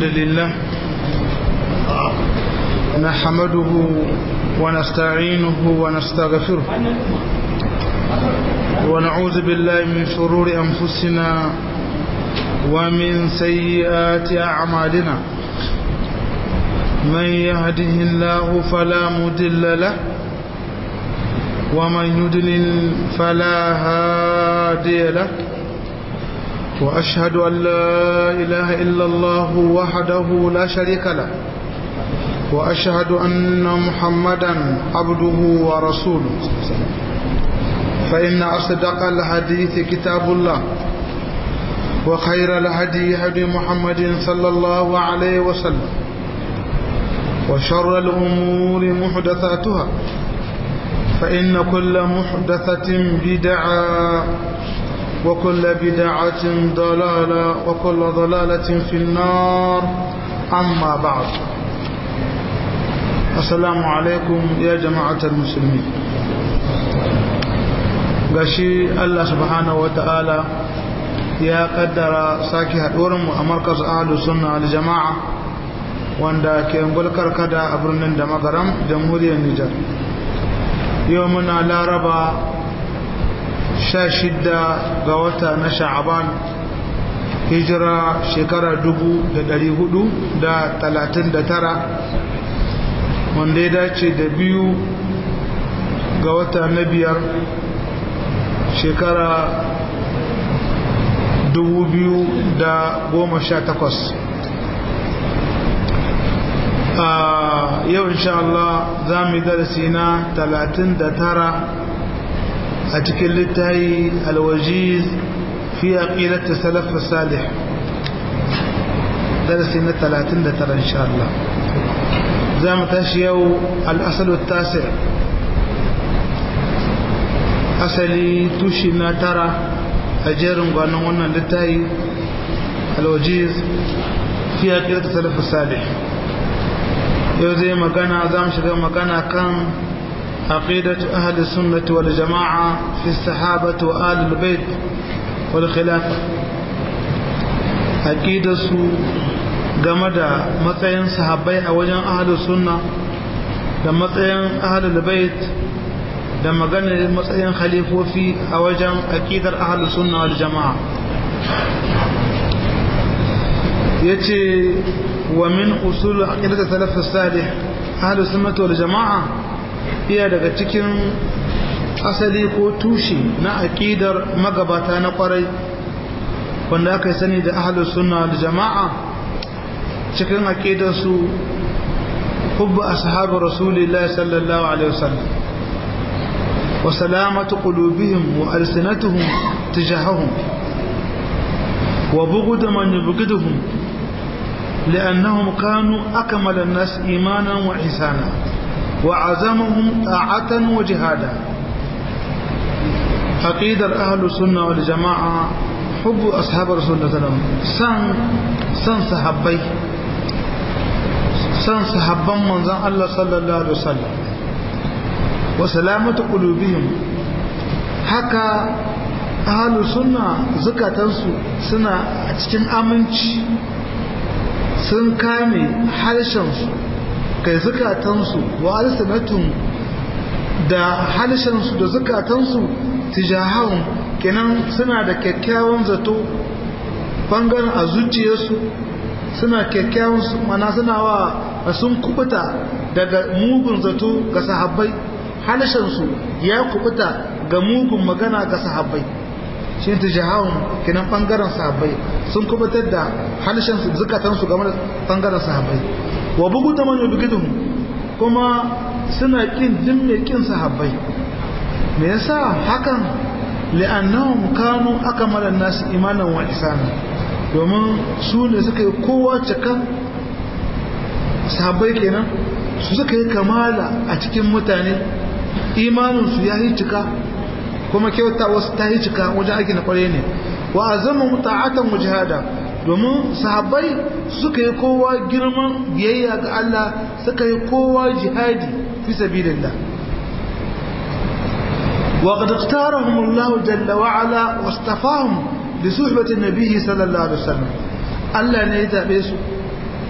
لله نحمده ونستعينه ونستغفره ونعوذ بالله من شرور أنفسنا ومن سيئات أعمالنا من يهده الله فلا مدل له ومن يدلل فلا هادي له وأشهد أن لا إله إلا الله وحده لا شريك له وأشهد أن محمدا عبده ورسوله فإن أصدق الحديث كتاب الله وخير الهدي هدي محمد صلى الله عليه وسلم وشر الأمور محدثاتها فإن كل محدثة بدعة وكل بدعة ضلالة وكل ضلالة في النار أما بعد السلام عليكم يا جماعة المسلمين gashi Allah subhanahu wata'ala ya kaddara sake haɗuwarmu a markas ahalu sunna al jama'a wanda ke gulkar kada a birnin da magaram jamhuriyar Nijar yau muna laraba sha shidda ga wata na sha'aban hijira shekara dubu da dari hudu da talatin da tara wanda ya dace da biyu ga wata na biyar shekara dubu biyu da goma sha takwas a yau insha Allah za mu yi darasi na talatin da tara a cikin littayi alwajiz fi aqidati salaf salih darasi na 39 insha Allah za mu tashi yau al-asal tasi asali tushi na tara a jerin gwanon wannan littayi alwajiz fi aqidati salaf salih yau zai magana za mu shiga magana kan عقيدة أهل السنة والجماعة في الصحابة وآل البيت والخلافة عقيدة سو game da matsayin sahabbai a wajen ahalus sunna da matsayin ahalul bait da maganar matsayin khalifofi a wajen aqidar ahalus sunna wal jama'a yace wa min usul aqidat salaf salih ahalus sunnah wal jama'a iya daga cikin asali ko tushe na aƙidar magabata na ƙwarai wanda aka sani da ahalus sunna da jama'a cikin aƙidar su hubbu ashabu rasulillah sallallahu alaihi wasallam wa salamatu qulubihim wa alsinatuhum tijahahum wa bughd man yubghiduhum لأنهم كانوا أكمل الناس إيمانا وإحسانا وعزمهم طاعة وجهادا عقيدة أهل السنة والجماعة حب أصحاب رسول الله صلى الله عليه وسلم سن سن صحابي سن صحابا من زن الله صلى الله عليه وسلم وسلامة قلوبهم حكى أهل السنة زكاة سنة cikin aminci sun kame harshensu kai zukatansu wa alsanatun da halishansu da zukatansu tijahahun kenan suna da kyakkyawan zato bangaren a zuciyarsu suna kyakkyawan mana suna wa sun kubuta daga mugun zato ga sahabbai halishansu ya kubuta ga mugun magana ga sahabbai shi tijahahun kenan bangaren sahabbai sun kubutar da halishansu zukatansu game da bangaren sahabbai wa bugu da man yubghiduhum kuma suna kin din mai kin sahabbai me yasa hakan li'annahum kanu akmalan nas imanan wa ihsana domin su ne suka yi kowa cikan sahabbai kenan su suka yi kamala a cikin mutane imanin su ya yi cika kuma kyauta wasu ta yi cika wajen aiki na kware ne wa azama muta'atan mujahada domin sahabbai suka yi kowa girman biyayya ga Allah suka yi kowa jihadi fi sabilillah wa qad ikhtarahum Allah jalla wa ala wastafahum li suhbati an-nabi sallallahu alaihi wasallam Allah ne ya zabe su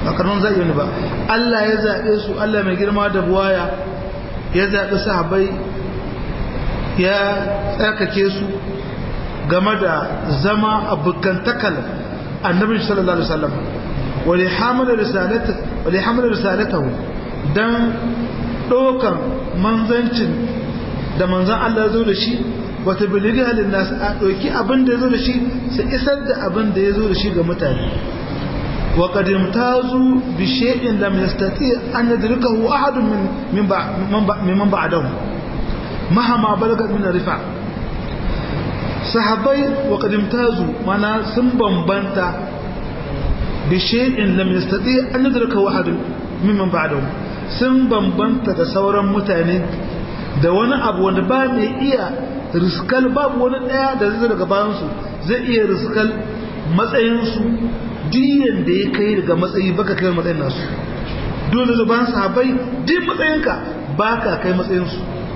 ba karnon zaɓi ne ba Allah ya zaɓe su Allah mai girma da buwaya ya zaɓi sahabbai ya tsarkake su game da zama abokantakal annabi sallallahu alaihi wasallam wali hamala risalata wali hamala risalatahu dan dokan manzancin da manzan Allah zo da shi wata biligi halin nasu a ɗauki abin da ya zo da shi su isar da abin da ya zo da shi ga mutane wa qadim tazu bi shay'in lam yastati an yadrikahu ahadun min min man ba'dahu mahama balaga min rifa sahabbai wa qadim tazu mana sun bambanta bi shay'in lam yastati an yadrikahu ahadun mimman ba'dahu sun bambanta da sauran mutane da wani abu wanda ba mai iya riskal babu wani daya da zai daga bayansu zai iya riskal matsayinsu diyan da ya kai daga matsayi baka kai matsayin nasu dole da bayan sahabbai duk matsayinka baka kai matsayinsu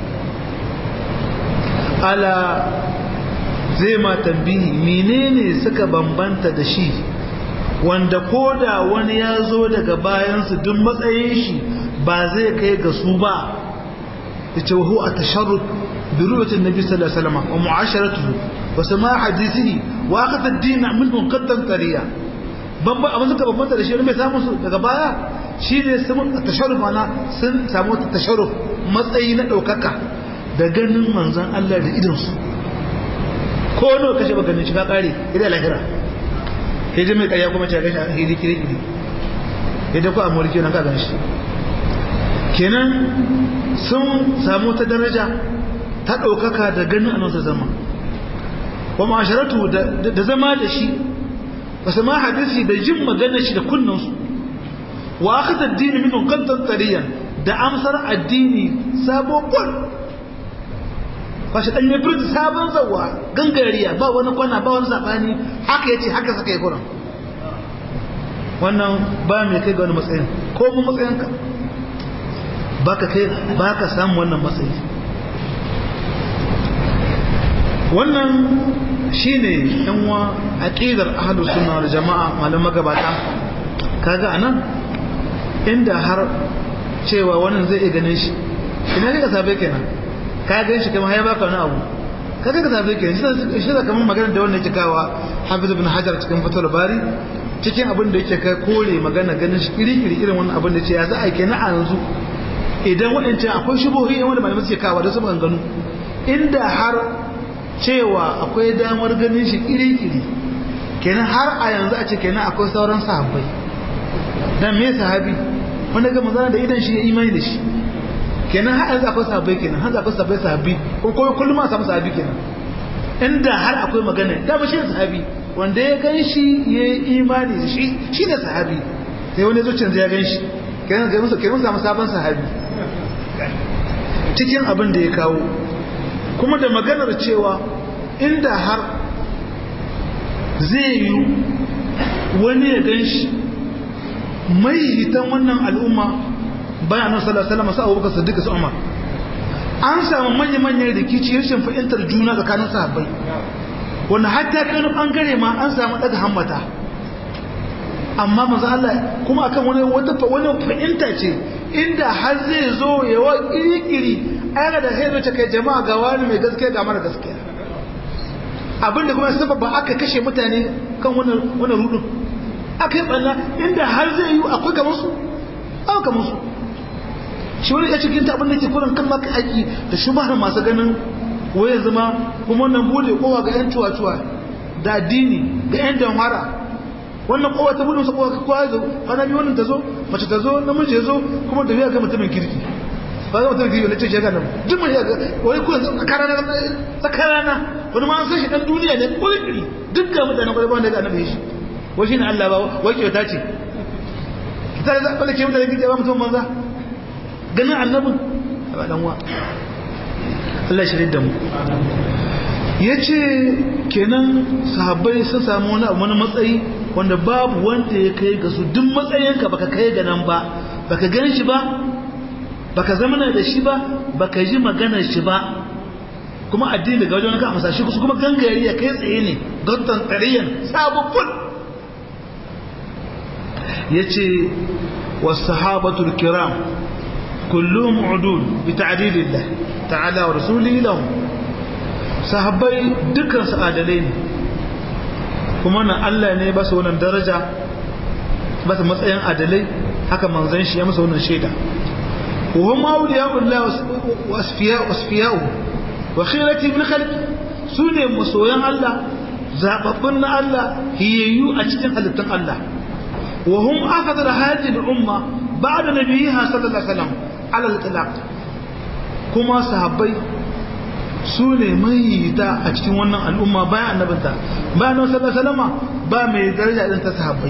ala zai ma tambihi menene suka bambanta da shi wanda koda wani ya zo daga bayansu duk matsayin shi ba zai kai ga su ba yace hu at-tasharruf bi ru'yati an-nabi sallallahu alaihi wasallam wa mu'asharatuhu wa sama' hadithihi wa akhadha ad-din minhu qaddan tariya babba abin suka bambanta da shi mai samu su daga baya shine sun tasharruf ana sun samu tasharruf matsayi na daukaka da ganin manzon Allah da idan su ko nawa kashe ba ganin shi ka kare idan lahira sai mai kaya kuma ce gashi hidi kiri kiri idan ku amurki nan ka gan shi kenan sun samu ta daraja ta ɗaukaka da ganin a nasu zama wa ma'asharatu da zama da shi ba su ma hadisi da jin magana shi da kunnansu wa aka addini min qaddan tariyan da amsar addini sabon kwan ba shi dan yabir sabon zawa gangariya ba wani kwana ba wani sabani haka yace haka saka yi kuran wannan ba mai kai ga wani matsayin ko mu matsayinka baka kai baka samu wannan matsayi wannan shine yan wa aqidar ahlus sunna wal jamaa malaman gabata kaga anan inda har cewa wannan zai iya ganin shi ina ne ka sabe kenan ka gan shi kamar ya baka wani abu kaga ka sabe kenan shi da kamar magana da wannan cikawa hafiz ibn hajar cikin fatul bari cikin abin da yake kai kore magana ganin shi iri-iri irin wannan abin da ce ya za a kenan a yanzu idan waɗancan akwai shubuhi wanda malamai suke kawo da su maganganu inda har cewa akwai damar ganin shi iri-iri kenan har a yanzu a ce kenan akwai sauran sahabbai dan me sahabi wanda ga manzana da idan shi ya imani da shi kenan har yanzu akwai sahabbai kenan har akwai sahabbai sahabbi ko kuma kullum a samu sahabi kenan inda har akwai magana dama shi ne sahabi wanda ya gan shi ya yi imani da shi shi ne sahabi sai wani zuciyar ya gan shi kenan ga musu kenan samu sabon sahabi cikin abin da ya kawo kuma da maganar cewa inda har zai yi wani ya gan shi mai hitan wannan al'umma bayan nan sallallahu alaihi wasallam sa Abubakar Siddiq su Umar an samu manya-manyan rikici rashin fahimtar juna tsakanin sahabbai wanda hatta kai bangare ma an samu daga hammata amma manzo Allah kuma akan wani wata wani fahimta ce inda har zai zo ya wa kirikiri ayyana da sai ta kai jama'a ga wani mai gaskiya ga mara gaskiya abinda kuma sababa aka kashe mutane kan wannan wannan rudin aka yi balla inda har zai yi akwai kamar su aka kamar su shi wani ya cikin abin da ke kuran kan maka aiki da shubahar masu ganin waye zama kuma wannan bude kowa ga yan cuwa-cuwa da addini ga yan damhara wannan kowa ta bude masa kowa kowa ya zo kwana biyu wannan ta zo mace ta zo namiji ya zo kuma da biya ga mutumin kirki ba ga mutumin kirki wani ce shaga nan duk mai yaga wani kuma tsakarana tsakarana wani ma an san shi dan duniya ne kulkiri duk ga mutanen kwarai ba wanda ga annabi shi wai shi ne Allah ba wai kyauta ce kita da zaɓa da ke mutane kirki ba mutum banza ganin annabin a ɗan wa Allah shirin da mu ya ce kenan sahabbai sun samu wani abu wani matsayi wanda babu wanda ya kai ga su duk matsayinka baka kai ga nan ba baka gan shi ba baka zama da shi ba baka ji maganar shi ba kuma addini daga wajen ka amsa shi su kuma gangare ya kai tsaye ne gattan tsariyan sababbin yace was-sahabatul kiram kulluhum udul bi ta'dilillah ta'ala wa rasulihi lahum sahabbai dukkan su adalai ne kuma nan Allah ne ba su wannan daraja ba su matsayin adalai haka manzon shi ya masa wannan shaida wa hum awliya'ullah wa asfiya'u wa khirati min khalqi sune masoyan Allah zababbun na Allah hiyayyu a cikin halittun Allah wa hum afdal hadhihi al-umma ba'da nabiyha sallallahu alaihi wasallam ala al-itlaq kuma sahabbai su ne mahiyita a cikin wannan al'umma bayan annabinta bayan nawa sallallahu alaihi ba mai daraja din ta sahabbai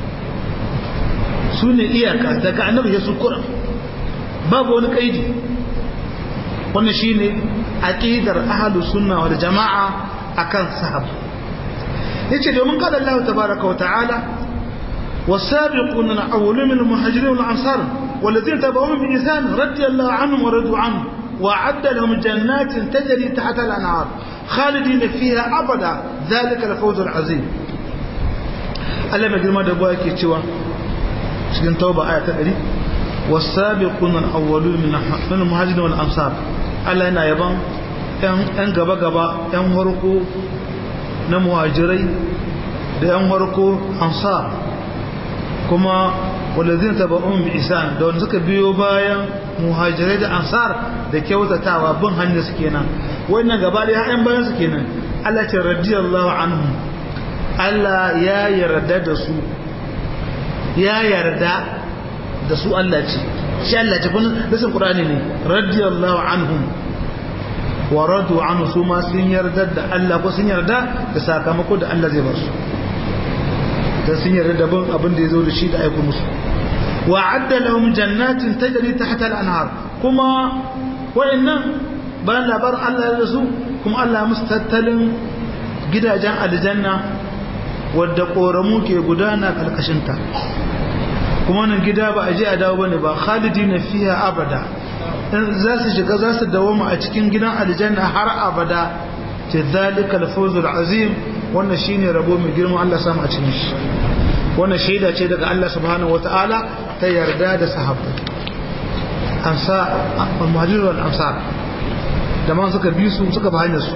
su ne iyaka daga annabi ya sukura babu wani kaidi wannan shine aqidar ahlus sunna wal jamaa akan sahabbai yace domin kada Allah tabaaraka wa ta'ala والسابقون الأولون من المهاجرين والأنصار والذين تبعوهم بإحسان رضي الله عنهم ورضوا عنه وأعد لهم جنات تجري تحت الأنهار خالدين فيها أبدا ذلك الفوز العظيم ألم يجرم هذا بواك يتشوى شكين توبة آية تقري والسابقون الأولون من المهاجرين والأنصار ألا هنا يبان ‘yan gaba-gaba ‘yan harko na muhajirai da ‘yan harko ansar kuma walazin taba'un bi isan da wanda suka biyo bayan muhajirai da ansar da kyautatawa bin hanyar su kenan wannan gaba da ya'yan bayan su kenan Allah ce radiyallahu anhu Allah ya yarda da su ya yarda da su Allah ce shi Allah ce kun lisan Qur'ani ne radiyallahu anhum wa radu anhu su ma sun yarda da Allah ko sun yarda da sakamako da Allah zai ba su dan sun yarda da bin abin da ya zo da shi da aiko musu wa adda lahum jannatin tajri tahta al-anhar kuma wayannan bayan labarin Allah ya su kuma Allah musu tattalin gidajen aljanna wadda koramu ke gudana karkashin ta kuma nan gida ba a je a dawo bane ba khalidina fiha abada dan za su shiga za su dawoma a cikin gidan aljanna har abada ce zalikal fawzul azim wannan shine rabo mai girma Allah samu a cikin shi wannan shaida ce daga Allah subhanahu wataala ta yarda da sahabbai ansa al-muhajirun wal ansar da man suka bi su suka ba hanyar su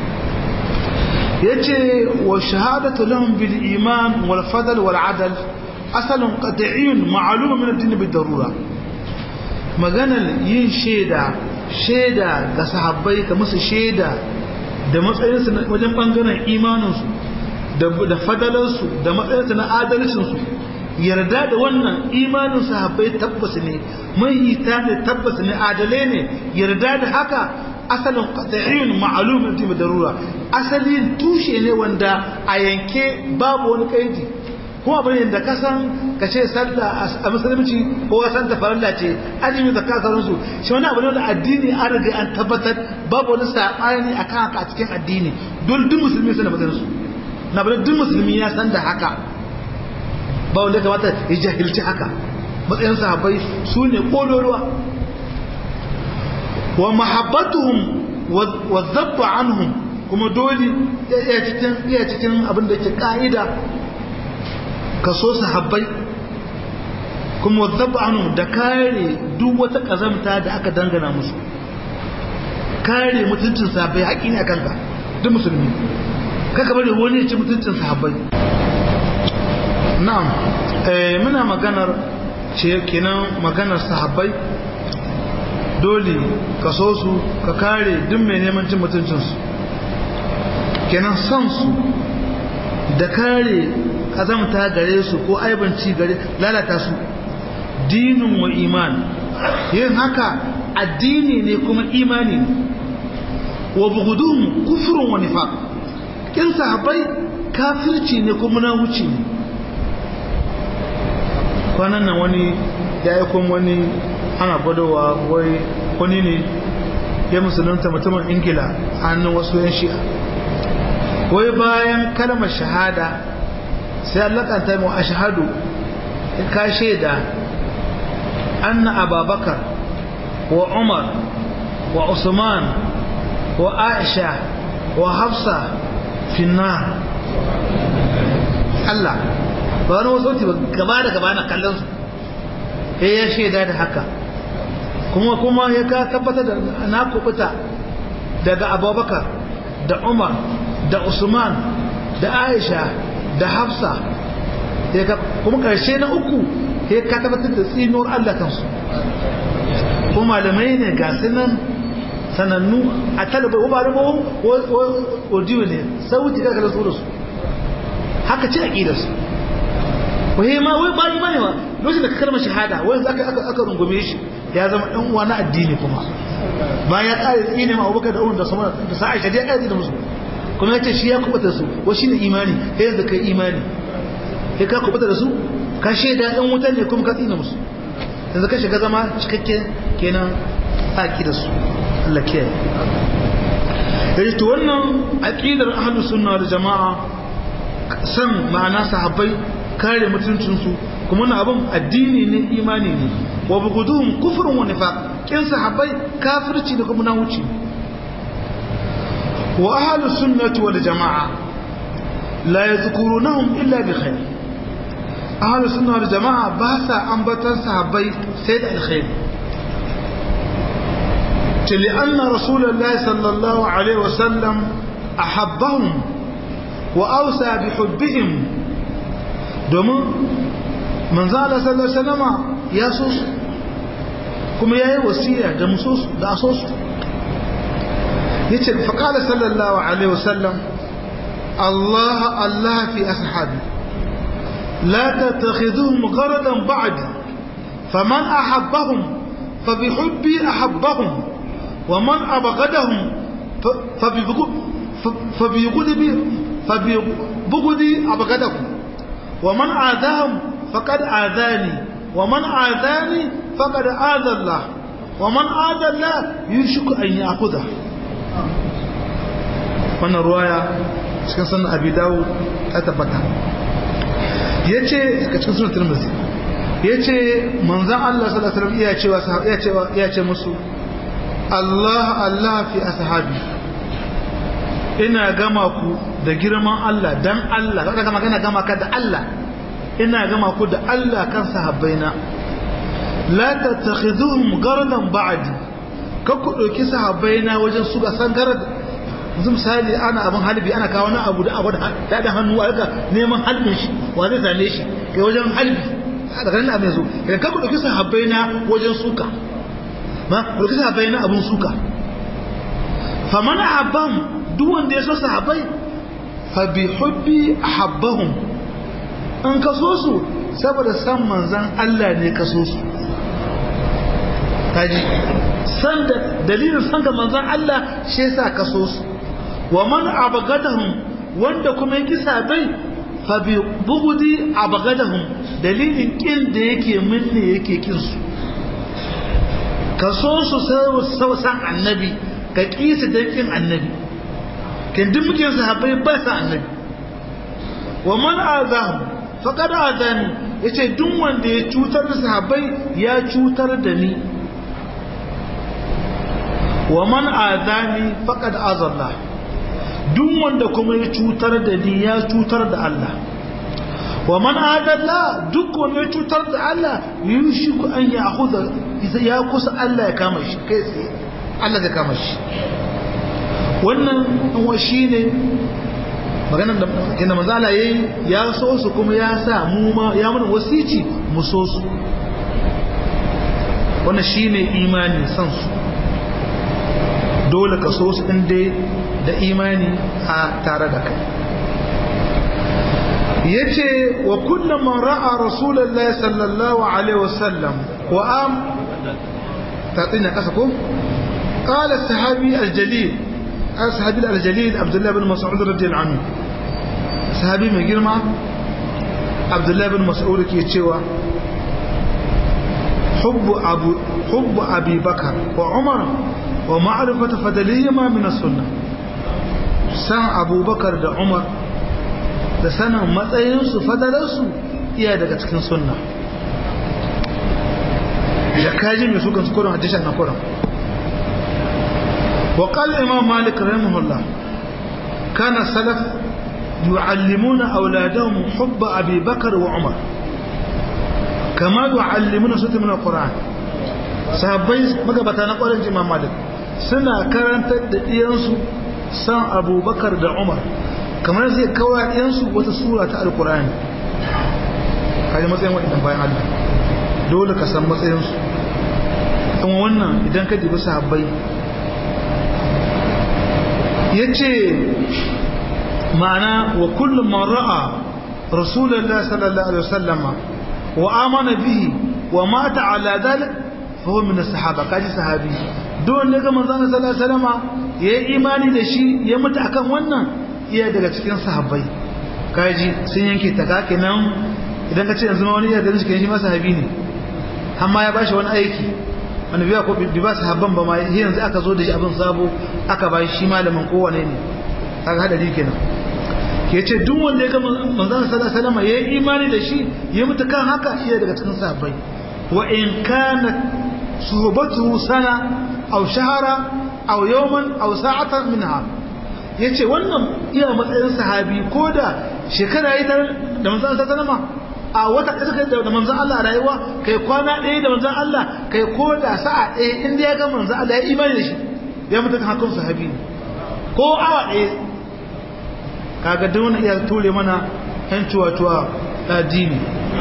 yace wa shahadatu lahum bil iman wal fadl wal adl asalun qat'iyyun ma'lum min ad-din bid darura maganar yin shaida shaida ga sahabbai ka musu shaida da matsayinsu wajen bangaren imaninsu da fadalarsu da matsayinsu na adalcinsu yarda da wannan imanin sahabbai tabbas ne mahita ne tabbas ne adalai ne yarda da haka asalin qat'iyyun ma'lumun bi darura asalin tushe ne wanda a yanke babu wani kaidi kuma bane da ka san ka ce sallah a musulunci ko ka san ta farilla ce azumi da kasarin su shi wani abu ne da addini an riga an tabbatar babu wani sabani akan haka a cikin addini dole duk musulmi suna bazan su na bane duk musulmi ya san da haka ba wanda kamata ya jahilci haka matsayin sahabbai su ne kololuwa wa mahabbatuhum wa dhabba anhum kuma dole iya cikin iya cikin abin da yake ka'ida kaso sahabbai kuma wadda anu da kare duk wata kazamta da aka dangana musu kare mutuncin sahabbai haƙi ne a kanka duk musulmi kaka bari wani ya ci mutuncin sahabbai na'am muna maganar ce kenan maganar sahabbai dole ka so su ka kare duk mai neman cin mutuncinsu kenan son su da kare kazamta gare su ko aibanci gare lalata su dinin wa iman yin haka addini ne kuma imani ne wa bugudun kufrun wa nifaq kin sahabbai kafirci ne kuma na wuce ne kwanan nan wani ya yi kun wani ana gwadawa wai wani ne ya musulunta mutumin ingila a hannun wasu yan shi'a wai bayan kalmar shahada sai allakanta mu ashhadu ka shaida anna ababakar wa umar wa usman wa aisha wa hafsa finna Allah ba wani wasu ba gaba da gaba na kallon su ya ya shaida da haka kuma kuma ya ka tabbatar da na kubuta daga abubakar da umar da usman da aisha da hafsa kuma karshe na uku ya ka tabbatar da tsinuwar allah kansu kuma malamai ne ga nan sanannu a talabar wa ba audio ne sauti ka kala su da su haka ce aqidar su wai ma wai ba imani ba lokacin da ka kalmar shahada wai zaka aka aka rungume shi ya zama dan uwa na addini kuma bayan ya kare tsine ma Abubakar da Umar da Samara da sa Aisha da ya kare da musu kuma yace shi ya kubuta su wa shine imani sai yanzu kai imani sai ka kubuta da su ka shaida dan wutan ne kuma ka tsine musu yanzu ka shiga zama cikakke kenan aki da su Allah kiyaye yace to wannan aqidar ahlus sunna wal jamaa san ma'ana sahabbai kare mutuncinsu kuma na abin addini ne imani ne wa buguduhum kufrun wa nifaq kin sahabbai kafirci da kuma nawuci wa ahlus sunnati wal jamaa la yadhkurunahum illa bi khair ahlus sunna wal jamaa ba sa ambatan sahabbai sai da alkhair لأن رسول الله صلى الله عليه وسلم أحبهم وأوسى بحبهم domin manzo Allah sallallahu alaihi wasallama ya so su kuma yayi wasiya da muso su da so su yace fa qala sallallahu alaihi wasallam Allah Allah fi ashabi la tattakhiduhum gharadan ba'di faman ahabbahum fabihubbi ahabbahum ومن أبغدهم فبيغضبي فبيبغضي أبغدهم ومن آذاهم فقد آذاني ومن آذاني فقد آذى الله ومن آذى الله يشك أن يأخذه wannan ruwaya cikin sunan abi dawo ta tabbata ya ce a cikin sunan turmuzi ya ce manzan Allah sallallahu alaihi iya cewa iya cewa iya ce musu Allah Allah fi ashabi ina gama ku da girman Allah dan Allah kada ka magana gama ka da Allah ina gama ku da Allah kan sahabbaina la tattakhiduhum garadan ba'di ka ku dauki sahabbaina wajen su ga san garad yanzu misali ana abin halbi ana kawo na abu da abu da da hannu a neman halbin shi wa zai same shi kai wajen halbi daga nan abin zo idan ka ku dauki sahabbaina wajen suka ma ku dauki sahabbaina abun suka faman ahabban duk wanda ya so sahabbai fa bi hubbi ahabbahum an kaso su saboda san manzan Allah ne kaso su kaji san da dalilin san ga manzan Allah shi yasa kaso su wa man abgadahum wanda kuma yake sabai fa bi bugudi abgadahum dalilin kin da yake minne yake kin su kaso su sai san annabi ka kisa dan kin annabi kin duk muke sahabbai ba sa annabi wa man azahum faqad azani yace duk wanda ya cutar da sahabbai ya cutar da ni wa man azani faqad azalla duk wanda kuma ya cutar da ni ya cutar da Allah wa man adalla duk wanda ya cutar da Allah yushiku an ya akhudha ya kusa Allah ya kama shi kai tsaye Allah ya kama shi wannan wa shine maganar da inda manzala yayi ya so su kuma ya sa mu ma ya mana wasici mu so su wannan shine imani san su dole ka so su din dai da imani a tare da kai yace wa kullu man ra'a rasulullahi sallallahu alaihi wasallam wa am tatina kasa ko قال الصحابي الجليل الصحابي الجليل عبد الله بن مسعود رضي الله عنه صحابي mai girma عبد الله بن مسعود ke cewa حب ابو حب ابي بكر وعمر ومعرفه فضلهما من السنه san Abu Bakar da Umar da sanin matsayinsu fadalarsu iya daga cikin sunna da kaji mai su gansu kurin hadishan na kurin وقال الإمام مالك رحمه الله كان السلف yu'allimuna auladahum hubba abi bakar wa umar kama yu'allimuna sutu min alquran sahabbai magabata na ƙwarin imam malik suna karantar da ɗiyansu san abubakar da umar kamar zai kawai ɗiyansu wata sura ta alkurani kaji matsayin waɗannan bayan allah dole ka san matsayinsu kuma wannan idan ka dibi sahabbai ya ce ma'ana wa kullum man ra'a rasulallah sallallahu alaihi wasallama wa amana bihi wa mata ala dalik fa huwa min as-sahaba kaji sahabi don ne ga manzon sallallahu alaihi wasallama yayi imani da shi ya mutu akan wannan iya daga cikin sahabbai kaji sun yanke ta kake nan idan ka ce yanzu ma wani iya ganin cikin shi ma sahabi ne amma ya bashi wani aiki wani biya ko bi ba sahabban ba ma yanzu aka zo da shi abin sabo aka ba shi malamin kowane ne kaga hadari kenan ke ce duk wanda ya ga manzon sallallahu alaihi wasallam yayi imani da shi ya mutu kan haka iya daga cikin sahabbai wa in kana suhbatuhu sana aw shahara aw yawman aw sa'atan minha yace wannan iya matsayin sahabi ko da shekara yi da manzon sallallahu alaihi wasallam a wata ɗaya suka da manzan Allah rayuwa kai kwana ɗaya da manzan Allah kai ko da sa'a ɗaya inda ya ga manzan Allah ya imani da shi ya mutu kan hakun sahabi ko awa ɗaya kaga duk wani iya ture mana yan cuwa-cuwa addini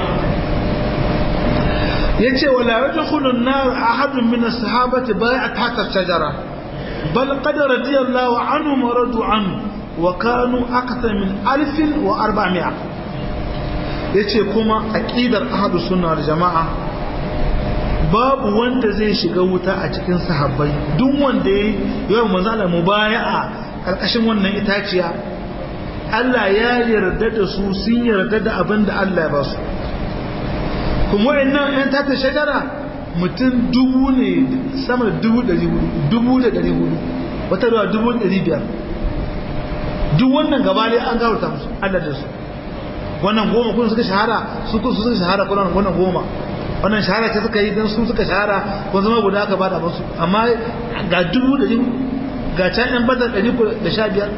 ya ce wala rajin hulun na ahadun min sahabati bai a tata shajara bal qad radiyallahu anhu wa radu anhu wa kanu akthar min alfin wa arba'mi'a ya ce kuma aƙidar ahadu suna da jama'a babu wanda zai shiga wuta a cikin sahabbai duk wanda ya yi yawan mazala mu baya a ƙarƙashin wannan itaciya Allah ya yarda da su sun yarda da abin da Allah ya ba su kuma wa'annan yan tata shagara mutum dubu ne sama da dubu ɗari hudu dubu da ɗari hudu wata ruwa dubu ɗari biyar duk wannan gaba ne an gawarta musu Allah da su wannan goma kun suka shahara su kun suka shahara kun wannan goma wannan shahara ce suka yi dan su suka shahara kun zama guda aka bada musu amma ga dubu da ga can yan badar ɗari da sha biyar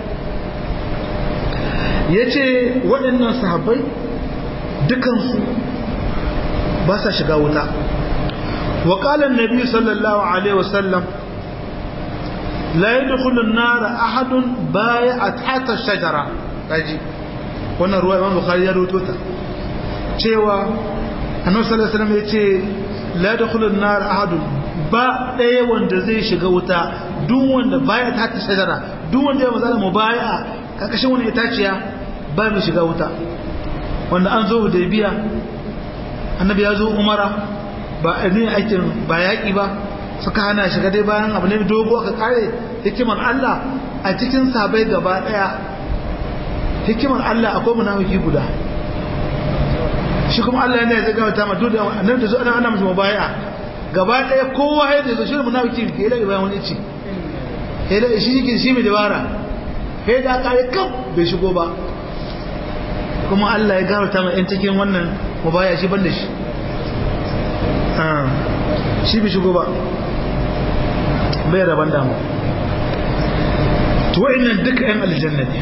ya ce waɗannan sahabbai dukansu ba sa shiga wuta wa ƙalan nabi sallallahu alaihi wasallam la yadkhulu an-nar ahadun bai'at hatta shajara kaji wannan ruwa imam bukhari ya rubuto ta cewa annabi sallallahu alaihi wasallam yace la yadkhulun nar ahadun ba ɗaya wanda zai shiga wuta duk wanda baya ta ta shajara duk wanda ya mazala mu baya kakashin wani itaciya ba mu shiga wuta wanda an zo hudaybiya annabi ya zo umara ba ne aikin ba yaƙi ba suka hana shiga dai bayan abu ne dogo aka kare hikimar Allah a cikin sabai gaba ɗaya hikimar Allah akwai munafiki guda shi kuma Allah ne zai gama tama duk da annabi da zo ana ana musu baya gaba daya kowa ya da shi munafiki ke da bayan wani ci sai da shi yake shi mai dabara sai da kare kam bai shigo ba kuma Allah ya gama tama yan cikin wannan mubaya shi banda shi shi bai shigo ba bai raban damu to wa'annan duka yan aljanna ne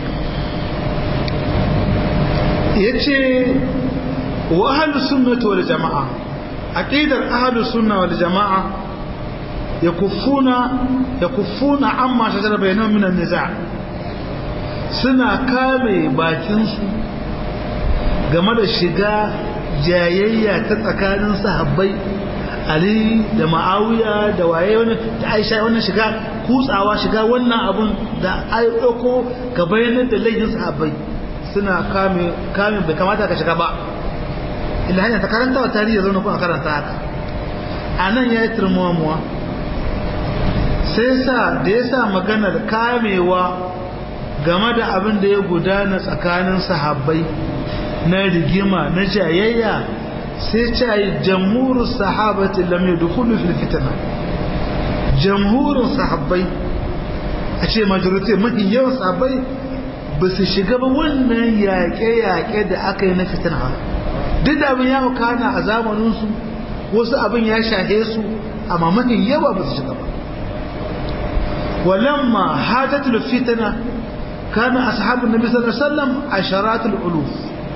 yace wa ahlus sunnati wal jamaa aqidar ahlus sunna wal jamaa yakuffuna yakuffuna amma shajara bainahum min an-niza' suna kame bakin su game da shiga jayayya ta tsakanin sahabbai Ali da Ma'awiya da waye wani da Aisha wannan shiga kutsawa shiga wannan abun da ai dauko ka bayyana da laifin sahabbai suna kame kame bai kamata ka shiga ba illa hanya ta karanta wa tarihi zaune kuma karanta haka a nan ya yi turmuwa sai sa da ya sa maganar kamewa game da abin da ya gudana tsakanin sahabbai na rigima na jayayya sai ce yi jamhurin sahabati lam yadkhulu fil fitna jamhurin sahabbai a ce majority mafi yawan sahabbai ba su shiga ba wannan yaƙe-yaƙe da aka yi na fitina duk da abin ya wakana a zamaninsu wasu abin ya shahe su amma mafi yawa ba su shiga ba walamma hajjatul fitina kana ashabun nabi sallallahu alaihi wasallam asharatul uluf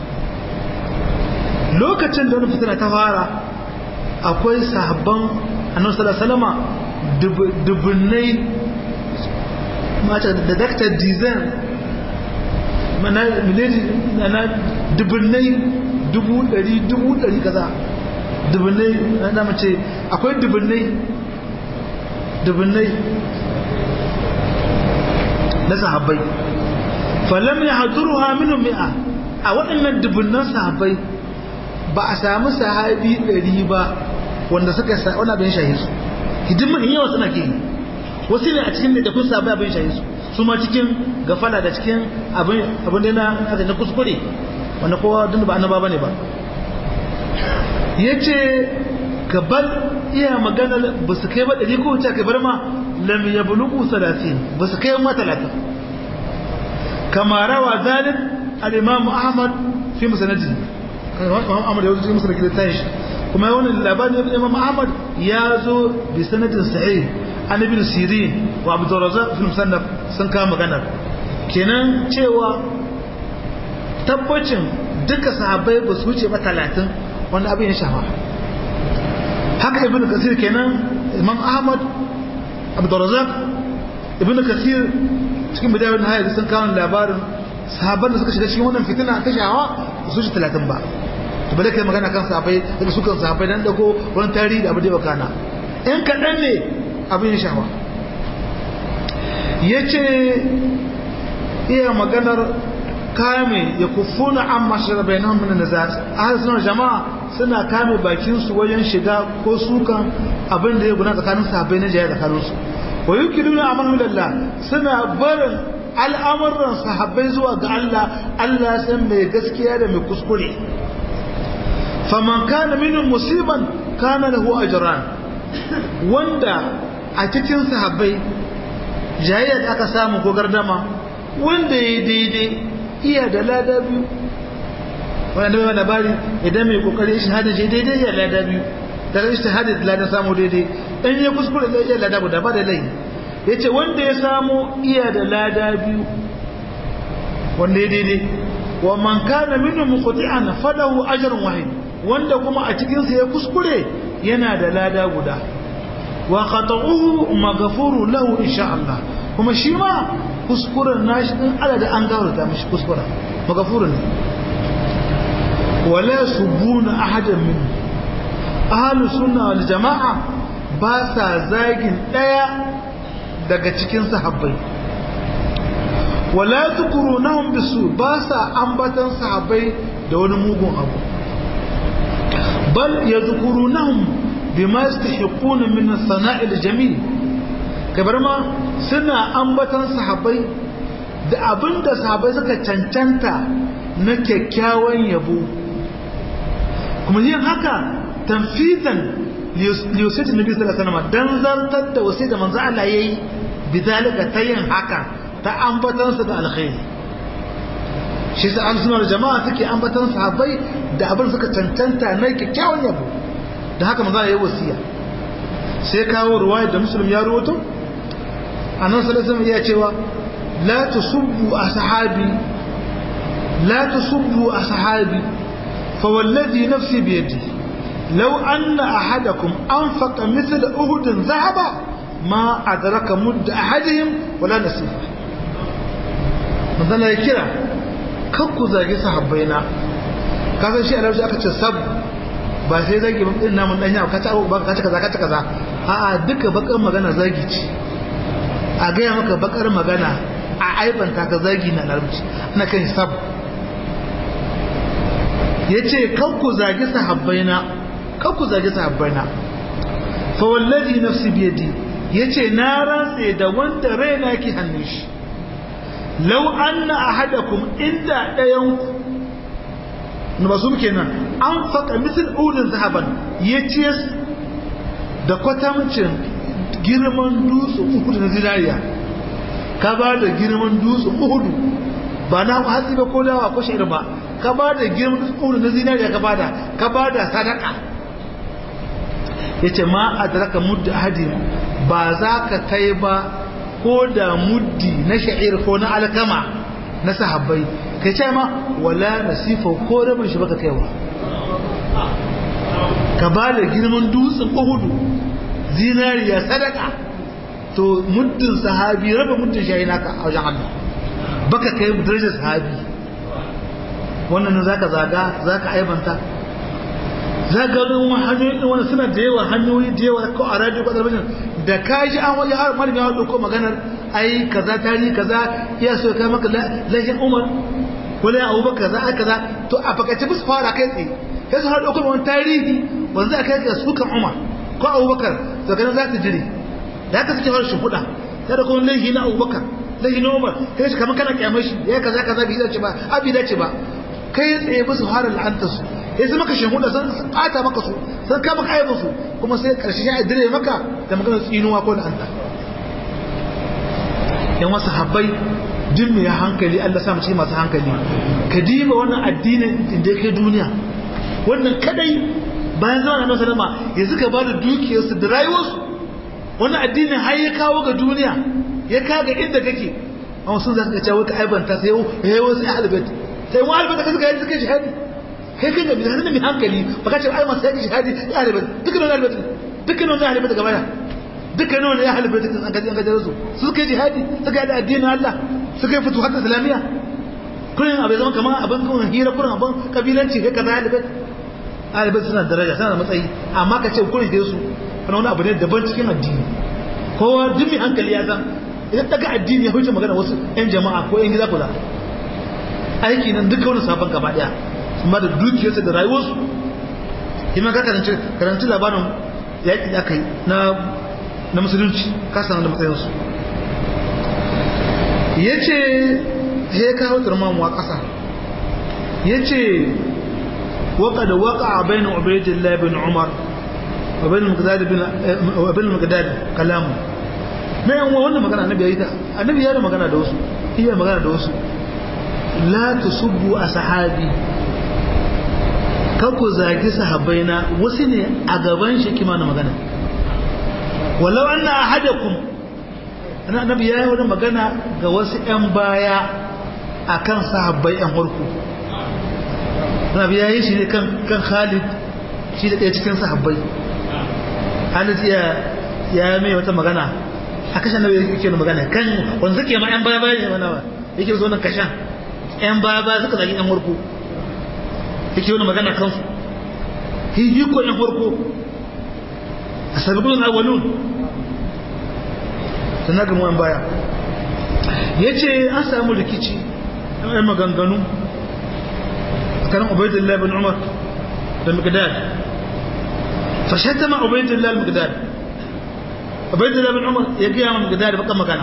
lokacin da wani fitina ta fara akwai sahabban annabi sallallahu alaihi wasallama dubunnai mata da daktar dizan mana miladi na dubunnai dubu dari dubu dari kaza dubunnai na mace akwai dubunnai dubunnai na sahabbai falam ya haduruha minhum mi'a a waɗannan dubunnan sahabbai ba a samu sahabi ɗari ba wanda suka sa wani abin shahi su hidimma in yawa suna ke wasu ne a cikin da kun sahabbai abin shahi su su ma cikin gafala da cikin abin abin da na haka na kuskure wanda kowa dun ba annaba bane ba yace gabal iya magana ba su kai ba ɗari ko wuce ka bar ma lam yablughu 30 ba su kai ma 30 kama rawa zalik al-imam ahmad fi musnadihi imam ahmad ya wuce musnad da tashi kuma wannan labarin da imam ahmad ya zo bi sanadin sahih an ibn sirin wa abu razzaq fi musannaf sun kama maganar kenan cewa tabbacin duka sahabbai ba su wuce ba 30 wanda abin ya shafa haka ibn kasir kenan imam ahmad abdurrazak ibn kasir cikin bidayar nihaya sun kawo labarin sahabban da suka shiga cikin wannan fitina ta shawa su shi talatin ba to bale kai magana kan sahabbai daga su kan sahabbai dan dago wani tarihi da abu da bakana in kaɗan ne abin ya shawa ya ce iya maganar kame ya kufuna an mashirar bayanan mana da za a suna jama'a suna kame bakinsu wajen shiga ko sukan abin da ya guna tsakanin sahabbai na jaya tsakaninsu wa yi kiluna a manhulallah suna barin al'amuran sahabbai zuwa ga Allah Allah san mai gaskiya da mai kuskure faman kana minin musiban kana lahu ajran wanda a cikin sahabbai jayayya da aka samu ko gardama wanda ya daidai iya da lada biyu wanda mai labari idan mai kokari shahada je daidai ya lada biyu daga shahada da lada samu daidai dan ya kuskure da iya lada guda ba da lai yace wanda ya samu iya da lada biyu wanda ya daidai wa man kana minhum muqti'an falahu ajrun wahid wanda kuma a cikin sa ya kuskure yana da lada guda wa khata'uhu maghfuru lahu insha Allah kuma shi ma kuskuren nashi din ala da an gafarta mishi kuskuren maghfurun wala subuna ahadan min ahlus sunna wal jamaa ba sa zagin daya daga cikin sahabbai wala tukurunahum bisu ba sa ambatan sahabbai da wani mugun abu bal yadhkurunahum bima yastahiquna min as-sana'i al-jamil kabar ma suna ambatan sahabbai da abinda sahabbai suka cancanta na kyakkyawan yabo kuma yin haka tanfizan liyusaitin nabi sallallahu alaihi wasallam dan zartar da wasai da manzo Allah yayi bidalika ta yin haka ta ambatansa da alkhairi shi sa an suna da jama'a suke ambatan sahabbai da abin suka cancanta na kyakkyawan yabo da haka manzo yayi wasiya sai kawo ruwaya da muslim ya rawato annabi sallallahu alaihi wasallam ya cewa la tusubbu ashabi la tusubbu ashabi fa wallazi nafsi bi yadihi لو أن أحدكم أنفق مثل أهد ذهبا ما أدرك مد أحدهم ولا نصيفه مثلا يكرا kakku zage sahabbaina ka san shi a larabci aka ce sab ba sai zagi ba din namun danya ka ta ba ka ta kaza ka ta kaza a a duka bakar magana zagi ce a gaya maka bakar magana a aibanta ka zagi na larabci ana kan sab yace kakku zage sahabbaina kakku zage sahabbaina fa wallazi nafsi biyadi yace na rantse da wanda raina ke hannun shi law anna ahadakum inda dayanku na basu kenan an faka misal ulin zahaban yace da kwatamcin girman dutsen uhudu na zinariya ka ba da girman dutsen uhudu ba na hatsi ba ko dawa ko shaidu ba ka ba da girman dutsen uhudu na zinariya ka ba da ka ba da sadaka yace ma adraka mudda ahadi ba za ka kai ba ko da muddi na sha'ir ko na alkama na sahabbai kai ce ma wala nasifa ko rabin shi baka kaiwa ka ba da girman dutsen uhudu zinariya sadaka to muddin sahabi raba muddin shayi naka a wajen Allah baka kai darajar sahabi wannan zaka zaga zaka aibanta za ga wani hanyoyi wani suna da yawa hanyoyi da yawa ko a radio ko talabijin da ka ji an wani har malami ya dauko maganar ai kaza tarihi kaza iya so kai maka lashin umar wala abubakar kaza ai kaza to a fakace bisa fara kai tsaye sai su har dauko wani tarihi wanda aka kai su kan umar ko abubakar to kana za ta jire da ka sake harshen huda sai da kuma laihi na abubakar laihi na umar kai shi kamar kana kyamar shi ya kaza kaza bai dace ba abi dace ba kai tsaye bisa fara la'antar su ya zama ka shahuda sun ɓata maka su sun kama kayan su kuma sai ƙarshe ya dire maka da magana tsinuwa ko da Allah yan wasu habbai duk mai hankali Allah sa mu ce masu hankali ka diba wannan addinin inda kai duniya wannan kadai bayan zama na sallama ya suka ba da dukiyarsu da rayuwarsu wannan addinin har ya kawo ga duniya ya kaga inda kake amma sun za su ga cewa ka aibanta sai yau ya wasu ya albet sai mu albet ka suka yi suka shahadi kai kai da mai mai hankali baka ce ai masu yaki shahadi ya halibai dukkan wani halibai dukkan wani halibai daga baya dukkan wani ya halibai dukkan an gaji an gaji su suka yi jihadi suka yi da addinin Allah suka yi fituhat islamiyya kullun abai zama kamar abin kun hira kullun abin kabilanci kai kaza halibai halibai suna daraja suna da matsayi amma ka ce kullun hira su kana wani abu ne daban cikin addini kowa duk mai hankali ya san idan daga addini ya huce magana wasu yan jama'a ko yan gida kula aiki nan duka wani sabon gaba daya amma da dukiyarsa da rayuwarsu ima ka karanci karanci labarin yaƙi da aka yi na na musulunci ka sanar da matsayinsu ya ce ya kawo turmamuwa ƙasa ya ce waka da waka a bayan ubaidin labin umar abin magadad kalamu na yan wannan magana annabi ya yi ta annabi ya da magana da wasu iya magana da wasu la tusubbu a sahabi kan ku zagi sahabbaina wasu ne a gaban shi kima na magana walau an na ahadakum annabi ya yi wani magana ga wasu 'yan baya a kan sahabbai 'yan harku annabi ya yi shi ne kan khalid shi da ɗaya cikin sahabbai khalid ya mai wata magana a kashin nabi yake wani magana kan wanda suke ma 'yan baya baya ne mana ba yake zo nan kashan 'yan baya baya suka zagi 'yan harku yake wani magana kansu yi ko yan farko a sabbin awalun ta na gamuwan baya ya ce an samu rikici yan maganganu tsakanin ubaidullah bin umar da migdad fashatta ma ubaidullah migdad ubaidullah bin umar ya gaya ma migdad baka magana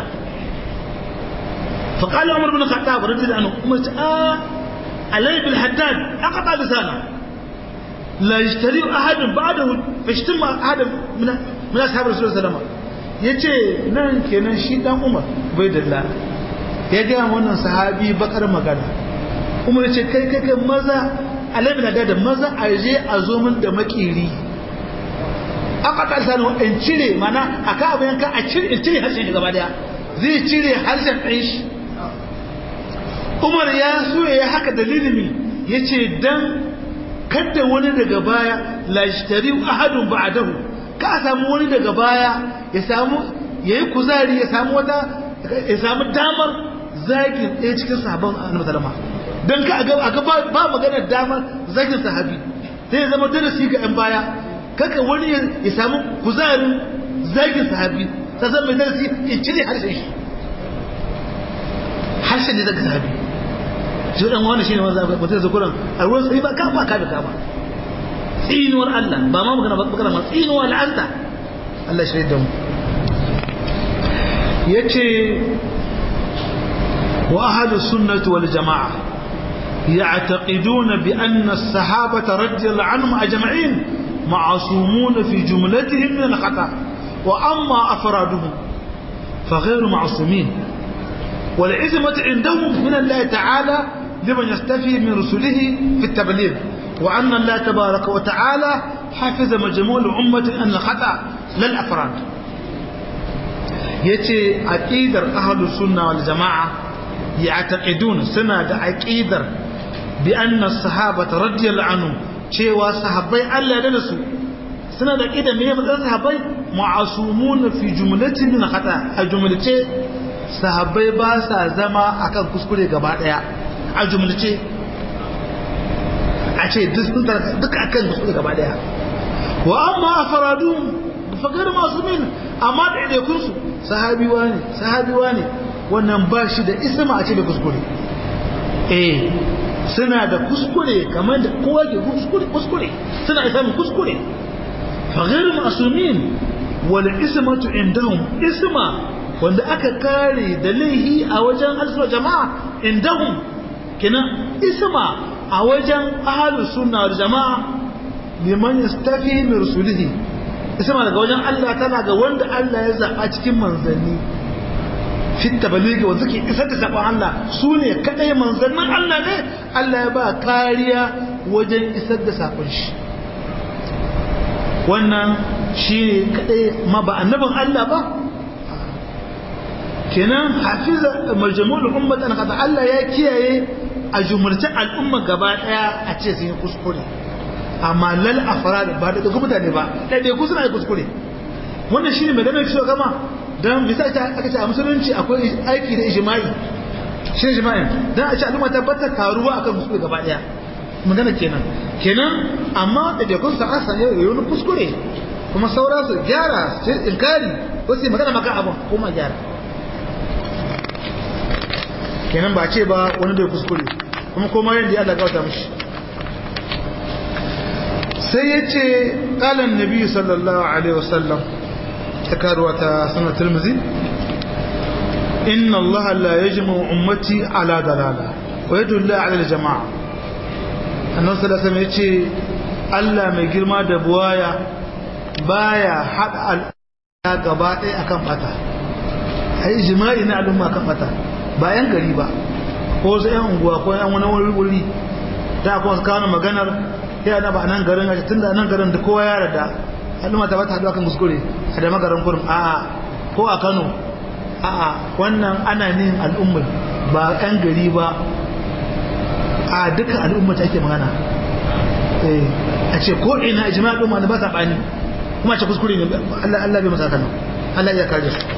فقال عمر بن الخطاب رضي الله عنه عمر آه علي بالحداد أقطع لسانه لا يشتري أحد بعده فاشتم أحد من من أصحاب رسول الله صلى الله عليه وسلم yace nan kenan shi dan Umar bai dalla ya ga wannan sahabi bakar magana Umar yace kai kai kai maza alabi na da maza a je a zo min da makiri aka ta sanu in cire mana aka abin ka a cire in cire harshen shi gaba daya zai cire harshen ɗin shi umar ya so ya haka dalilin ya ce don kada wani daga baya lashtari ahadun ba'adahu ka samu wani daga baya ya samu ya yi kuzari ya samu wata ya samu damar zagin ɗaya cikin sahabban annabi sallama don ka a ga ba maganar damar zagin sahabi sai ya zama darasi ga yan baya kaka wani ya samu kuzarin zagin sahabi ta zama mai darasi in cire harshen shi harshen ne zagin sahabi shi dan wani shine wanda mutum da kuran a ruwan sai ba kafa ka da kama tsinuwar Allah ba ma magana magana ma tsinuwa la'anta Allah shi da mu yace wa ahlus sunnah wal jamaa يعتقدون بأن الصحابة رضي الله عنهم أجمعين معصومون في جملتهم من الخطأ وأما أفرادهم فغير معصومين والعزمة عندهم من الله تعالى لمن يستفي من رسله في التبليغ وأن الله تبارك وتعالى حفظ مجموع الأمة أن الخطأ للأفراد yace aqidar ahlus sunna wal jamaa ya'taqidun suna da aqidar bi anna sahabata radiyallahu anhu cewa sahabbai Allah da su suna da aqida me matsayin sahabbai ma'asumun fi jumlatin min khata a jumlace sahabbai ba sa zama akan kuskure gaba daya a jumlace a ce duk akan kuskure gaba daya wa amma afradun fagar masu min amma da ɗaiɗaikun su sahabiwa ne sahabiwa ne wannan ba shi da isma a ce da kuskure eh suna da kuskure kamar da kowa ke kuskure kuskure suna isa min kuskure fagar masu min wal ismatu indahum isma wanda aka kare da laihi a wajen alsuwa jama'a indahum kina isma a wajen ahlus sunna wal jama'a liman yastafi min rusulihi isma daga wajen Allah tana ga wanda Allah ya zaba cikin manzanni fit tabaligi wanda suke isar da sabon Allah su ne kadai manzannin Allah ne Allah ya ba kariya wajen isar da sakon shi wannan shi ne kadai ma ba annabin Allah ba kenan hafiza majmu'ul ummatan kada Allah ya kiyaye a jumurta al'umma gaba daya a ce sun yi kuskure amma lal afrad ba da kuma mutane ba dai dai suna yi kuskure wannan shine mai ganin cewa gama dan misali ta aka ce a musulunci akwai aiki da ijma'i shi ijma'i dan a ce al'umma ta bata taruwa akan kuskure gaba daya magana kenan kenan amma da dai kun sa asa ne yayin kuskure kuma saura su gyara su inkari wasu magana maka abin kuma gyara kenan ba ce ba wani bai kuskure kuma koma yadda ya Allah gauta mishi sai ya ce ƙalan nabi sallallahu alaihi wasallam ta karuwa ta sanar turmuzi inna Allah la yajma ummati ala dalala wa yadulla ala jama'a annabi sallallahu alaihi ya ce Allah mai girma da buwaya baya hada al'umma gaba ɗaya akan bata ai jima'i na al'umma kan bata ba yan gari ba ko wasu yan unguwa ko yan wani wuri wuri da kuma su kawo maganar ya na ba nan garin a tun da nan garin da kowa ya rada al'umma ta bata haɗu akan kuskure a da magaran kurum a'a ko a kano a'a wannan ana nin al'ummar ba yan gari ba a duka al'umma ta ake magana a ce ko ina jima'a al'umma da ba sa bani kuma a ce kuskure ne Allah Allah bai masa kano Allah ya kare su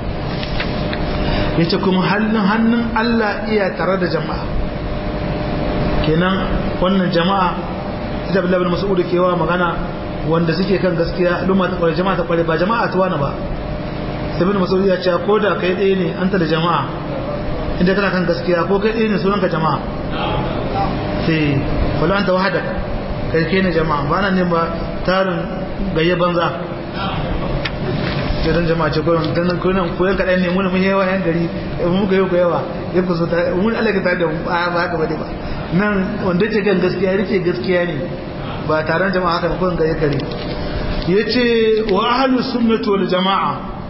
yace kuma hannun hannun Allah iya tare da jama'a kenan wannan jama'a ita bin labin mas'udu kewa magana wanda suke kan gaskiya al'umma ta kware jama'a ta kware ba jama'a ta wani ba sai bin mas'udu ya ce ko da kai ɗaya ne an ta da jama'a inda kana kan gaskiya ko kai ɗaya ne sunan ka jama'a sai wala anta wahada kai kai ne jama'a ba nan ne ba tarin gayye banza idan jama'a ce koyon dan koyon koyon kadan ne mun mun yawa yan gari mun ga yau ko yawa ya ku so ta mun Allah ka tare da mu ba haka bane ba nan wanda ce kan gaskiya rike gaskiya ne ba taron jama'a haka ba koyon gari gari yace wa ahlus sunnati wal jamaa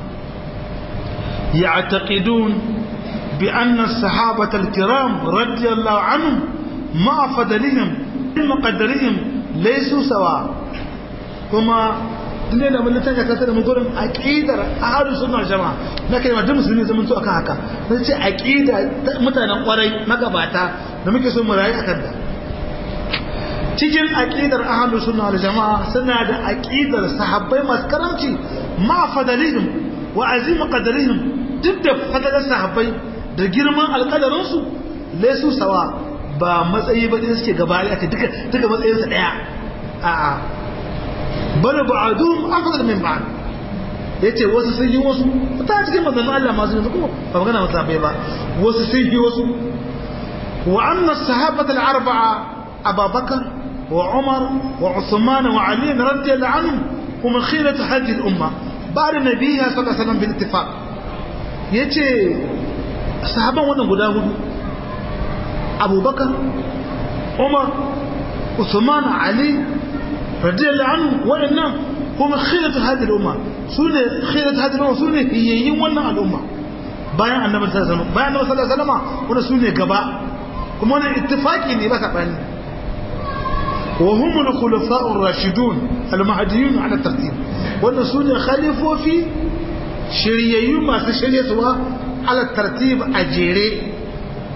يعتقدون بأن الصحابة الكرام رضي الله عنهم مع فضلهم مقدرهم ليسوا سواء كما ne da mun tanya kasa da mun gurin aqidar ahlus sunna jama'a na kai da musulmi zaman to akan haka sai ce aqida mutanen kwarai magabata da muke so mu rayu akan da cikin aqidar ahlus sunna wal jama'a suna da aqidar sahabbai masu karamci ma fadalihim wa azim qadarihim duk da fadalar sahabbai da girman alƙadarin su laysu sawa ba matsayi ba ne suke gaba aka duka duka matsayin su daya a'a bal ba'dhum afdal min ba'd yace wasu sun yi wasu ta cikin manzon Allah masu yanzu ko ba magana wata bai ba wasu sun yi wasu wa anna sahabata al-arba'a Abu Bakar wa Umar wa Uthman wa Ali radiyallahu anhum hum khiratu hadhihi al-umma ba'da nabiyha sallallahu alaihi wasallam bil ittifaq yace sahaban wannan guda hudu Abu Bakar Umar Uthman Ali radiyallahu anhu waɗannan kuma khilatu hadhihi al-umma sune khilatu hadhihi al-umma sune hiyayin wannan al'umma bayan annabi sallallahu alaihi wasallam bayan annabi sallallahu alaihi wasallam wannan sune gaba kuma wannan ittifaqi ne ba sabani wa hum al-khulafa'u ar-rashidun al-mahdiyun ala tartib wannan sune khalifofi shiryayyu masu shiryatuwa ala tartib a jere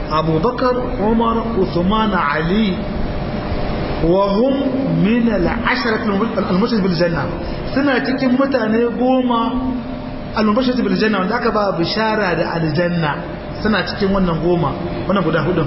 abubakar umar uthman ali wa hum min al-asharat al-mubashshir bil janna suna cikin mutane goma al-mubashshir bil janna wanda aka ba bishara da aljanna suna cikin wannan goma wannan guda hudun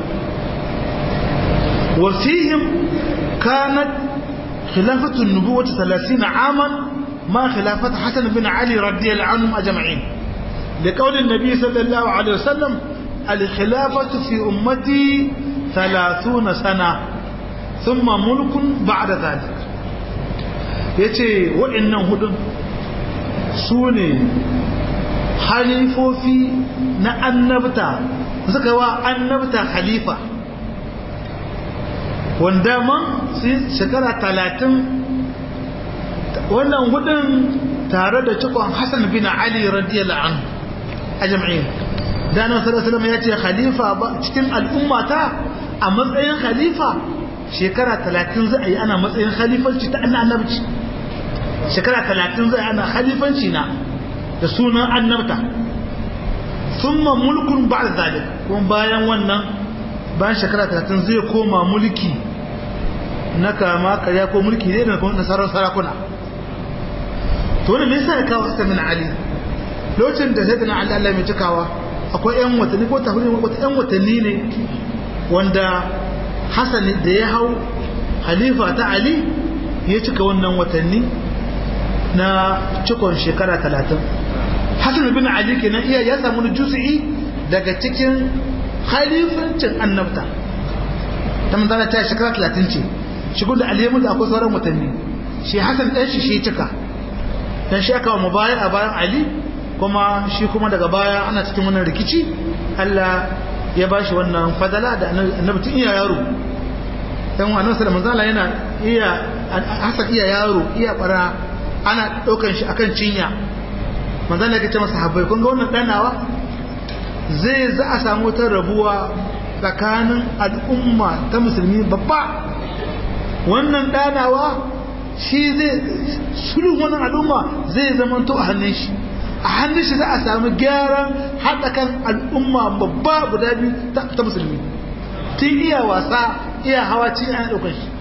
wa fihim kanat khilafatu an-nubuwah 30 aman ma khilafat hasan bin ali radiyallahu anhum ajma'in لقول النبي صلى الله عليه وسلم الخلافة في أمتي ثلاثون سنة ثم ملك بعد ذلك yace waɗannan hudun su ne halifofi na annabta suka wa annabta khalifa wanda man shekara talatin wannan hudun tare da cikon hassan bin ali radiyallahu anhu a jam'in da na sallallahu ya ce khalifa cikin al'ummata a matsayin khalifa shekara talatin za a yi ana matsayin khalifanci ta annabci shekara talatin za a yi ana khalifanci na da sunan annabta summa mulkun ba da zalik kuma bayan wannan bayan shekara talatin zai koma mulki na kama karya ko mulki ne da kuma nasarar sarakuna to wani me yasa ya kawo sassa min ali lokacin da sai da na Allah Allah mai cikawa akwai yan watanni ko tafi wata yan watanni ne wanda Hassan da ya hau halifa ta Ali ya cika wannan watanni na cikon shekara talatin Hassan bin Ali kenan iya ya samu juz'i daga cikin halifancin annabta ta manzana ta shekara talatin ce shigun da Ali ya mutu akwai sauran watanni shi Hassan ɗan shi shi cika dan shi aka wa mubayar a bayan Ali kuma shi kuma daga baya ana cikin wannan rikici Allah ya ba shi wannan fadala da annabi tun iya yaro dan wannan sallallahu manzo Allah yana iya hasan iya yaro iya bara ana daukan shi akan cinya manzo Allah ya ce masa habbai kun ga wannan danawa zai za a samu ta rabuwa tsakanin al'umma ta musulmi babba wannan danawa shi zai sulhu wannan al'umma zai zama to a hannun shi a hannun shi za a samu gyaran haɗa kan al'umma babba guda biyu ta musulmi tun iya wasa iya hawa ci ana ɗaukar shi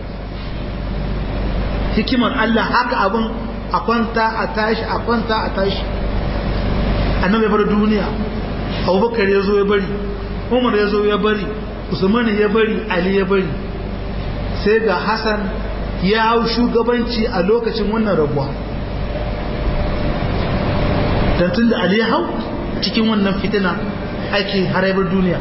hikimar Allah haka abin a kwanta a tashi a kwanta a tashi annabi ya bar duniya abubakar ya zo ya bari umar ya zo ya bari usman ya bari ali ya bari sai ga hassan ya hau shugabanci a lokacin wannan rabuwa don tun da Ali ya hau cikin wannan fitina ake haraibar duniya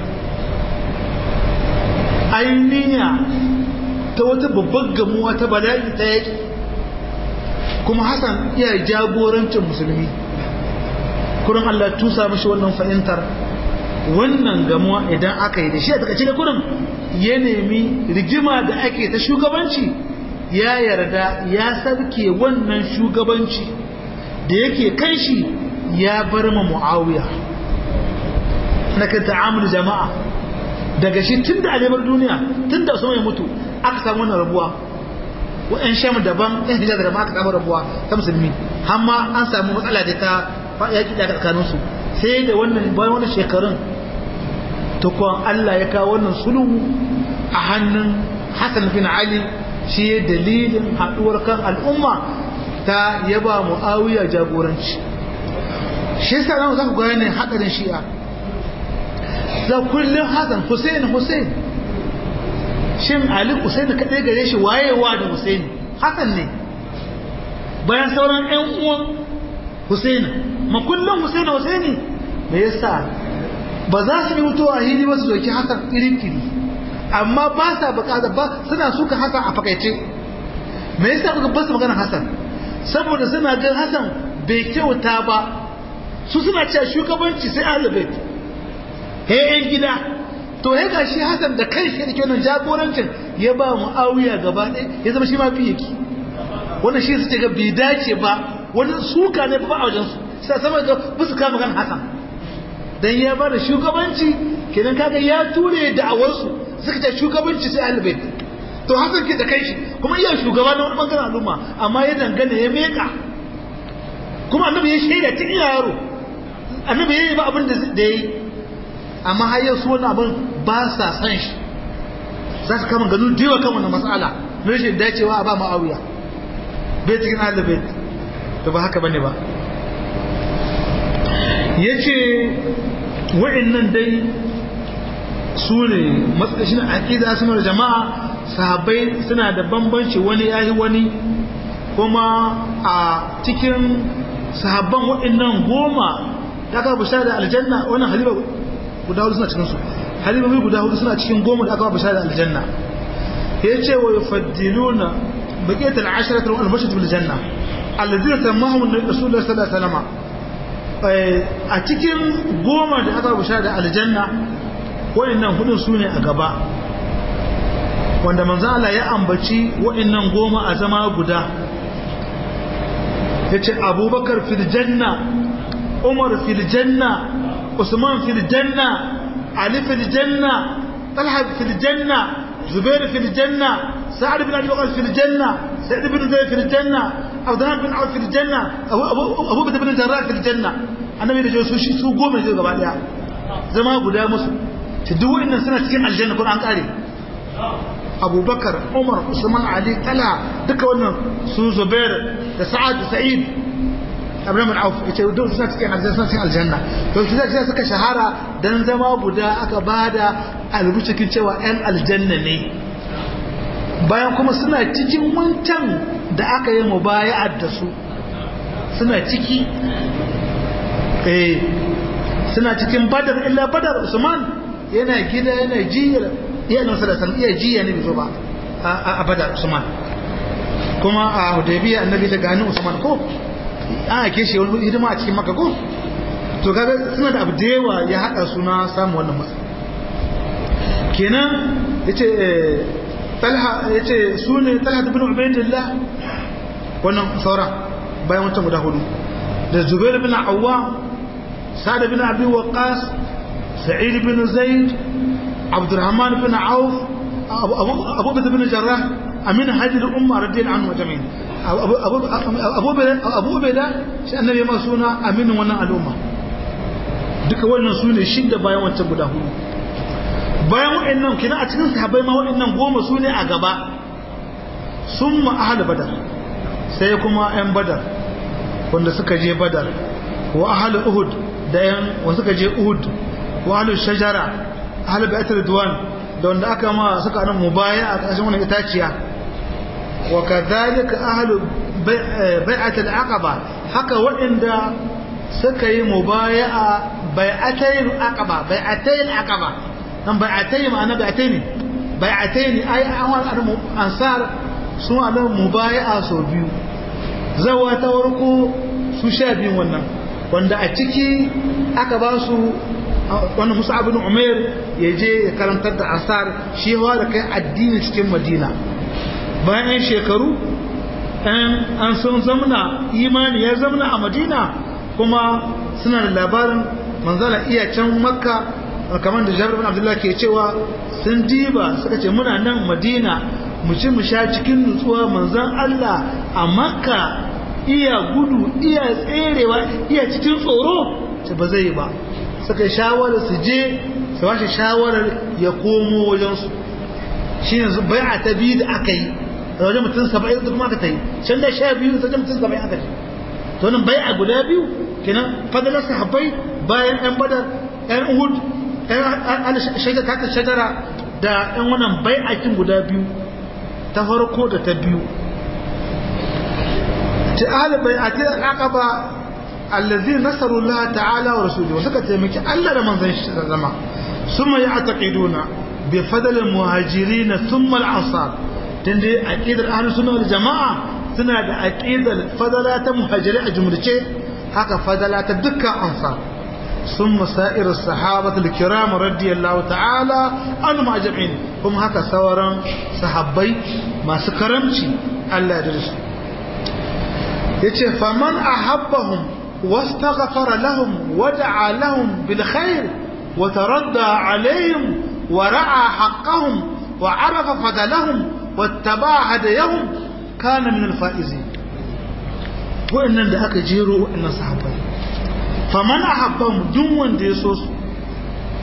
ainiya ta wata babbar gamuwa ta bala'i ta yaki kuma Hassan iya jagorancin musulmi kurin Allah tusa mashi wannan fahimtar wannan gamuwa idan aka yi da shi a takaice da kurin ya nemi rigima da ake ta shugabanci ya yarda ya sarke wannan shugabanci da yake kan shi ya bar ma mu'awiya na kan ta'amul jama'a daga shi tun da alimar duniya tun da usman ya mutu aka samu wannan rabuwa wa'yan sham daban ɗan hijaz da aka samu rabuwa ta musulmi amma an samu matsala da ta yaƙi da tsakaninsu sai da wannan bayan wannan shekarun tukwan Allah ya kawo wannan sulhu a hannun Hassan bin Ali shi dalilin haɗuwar kan al'umma ta yaba mu'awiya jagoranci shi yasa nan za ku ga ne hadarin shi'a za kullum hasan Hussein Hussein shin Ali Hussein kadai gare shi wayewa da Hussein hasan ne bayan sauran ƴan uwan Hussein ma kullum Hussein Hussein me yasa ba za su yi mutuwa a hili ba su doki hasan irin kiri amma ba sa bukata ba suna suka hasan a fakaice me yasa kuka ba su magana hasan saboda suna gan hasan bai kyauta ba su suna cewa shugabanci sai ahlul he yan gida to ya ga shi Hassan da kai shi da wannan jagorancin ya ba Muawiya gaba ɗaya ya zama shi ma fi yake wannan shi suke ga bai dace ba wani suka ne ba a wajen su sai sama ga musu kama kan Hassan dan ya ba da shugabanci kenan kaga ya ture da'awar su suka ce shugabanci sai ahlul to Hassan ke da kai shi kuma iya shugaba na wani bangaren al'umma amma ya dangane ya meka kuma annabi ya shaida tun ina yaro annabi ya yi ba abin da ya yi amma har yau su wani abin ba sa san shi za su kama ganu da yawa kan wannan matsala na rashin dacewa a ba ma'awiya bai cikin ahlul bait to ba haka bane ba yace wa'annan dai su ne matsashin aqida suna da jama'a sahabbai suna da bambanci wani yayi wani kuma a cikin sahabban wa'annan goma da aka bishara da aljanna wannan haliba guda hudu suna cikin su halibobi guda hudu suna cikin goma da aka ba bishara da aljanna ya ce wa yufaddiluna baqiyatul asharatul al-bashar bil janna alladhina tamahum rasulullah sallallahu alaihi wasallam a cikin goma da aka ba bishara da aljanna wayannan hudun sune a gaba wanda manzo Allah ya ambaci wayannan goma a zama guda yace abubakar fil janna umar fil janna usman fil janna ali fil janna talha fil janna zubair fil janna sa'ad bin abi waqas fil janna sa'id bin zayd fil janna abdullah bin auf fil janna abu abu bakr bin jarrah fil janna annabi da su shi su goma ne gaba daya zama guda musu to duk wannan suna cikin aljanna ko an kare abubakar umar usman ali talha duka wannan su zubair da sa'ad da sa'id abin mun auf yace duk suna cikin aljanna suna cikin aljanna to shi zai suka shahara dan zama guda aka bada albucikin cewa ɗan aljanna ne bayan kuma suna cikin wancan da aka yi mubaya'ar da su suna ciki eh suna cikin badar illa badar usman yana gida yana jiyar iya nan sallallahu iya jiya ne bai zo ba a badar usman kuma a hudaybiya annabi ta gani usman ko an ake shi wani hidima a cikin maka ko to kaga suna da abu da yawa ya hada suna samu wannan matsayi kenan yace talha yace sune talha ibn ubaydillah wannan saura bayan wancan guda hudu da zubair bin awwam sa'd bin abi waqas sa'id bin zaid abdurrahman bin auf abu bakr bin jarrah amin hajjil umma radiyallahu anhu jami'in abu ubeda shi annabi ma suna aminin wannan al'umma duka wannan su ne shidda bayan wancan guda hudu bayan wa'annan kina a cikin sahabbai ma wa'annan goma su ne a gaba sun ma ahal badar sai kuma yan badar wanda suka je badar wa ahal uhud da yan wanda suka je uhud wa ahal shajara ahal baitul ridwan da wanda aka ma suka nan mubaya a ƙarshen wannan itaciya وكذلك أهل بيعة العقبة haka waɗanda suka yi mubaya'a bai'atayn aqaba bai'atayn aqaba dan bai'atayn ma'ana bai'atayn bai'atayn ai an ansar sun ala mubaya'a so biyu zawa ta warko su sha biyun wannan wanda a ciki aka ba su wannan Musa ibn Umair ya je ya karantar da ansar shi da kai addini cikin Madina bayan 'yan shekaru an sun zamna imani ya zamna a madina kuma suna da labarin manzala iya can makka kamar da jabir bin abdullah ke cewa sun diba suka ce muna nan madina mu ci mu sha cikin nutsuwa manzan allah a makka iya gudu iya tserewa iya cikin tsoro ce ba zai ba suka yi shawarar su je su washe shawarar ya komo wajensu shi yanzu bai a ta biyu da aka yi da wajen mutum saba'in da kuma aka ta yi can da sha biyu da wajen mutum saba'in aka yi to nan bai a guda biyu kenan fadalar sahabbai bayan yan badar yan uhud yan shaidar ta shajara da yan wannan bai a kin guda biyu ta farko da ta biyu ta ahli bai a ta aqaba allazi nasaru Allah ta'ala wa rasulihi suka taimaki Allah da manzon shi zama summa ya'taqiduna bi fadl al-muhajirin thumma al-ansar tunda aqidar ahlus sunna wal jamaa suna da aqidar fadala ta muhajiri a jumlace haka fadala ta dukkan ansar ثم سائر الصحابة الكرام رضي الله تعالى عنهم أجمعين هم هكا سورا صحابي ما سكرمشي الله يدرس يتي فمن أحبهم واستغفر لهم ودعا لهم بالخير وتردى عليهم ورعى حقهم وعرف فضلهم واتبع هديهم كان من الفائزين وإن ذاك جيرو وإن صحابي faman ahabbahum duk wanda ya so su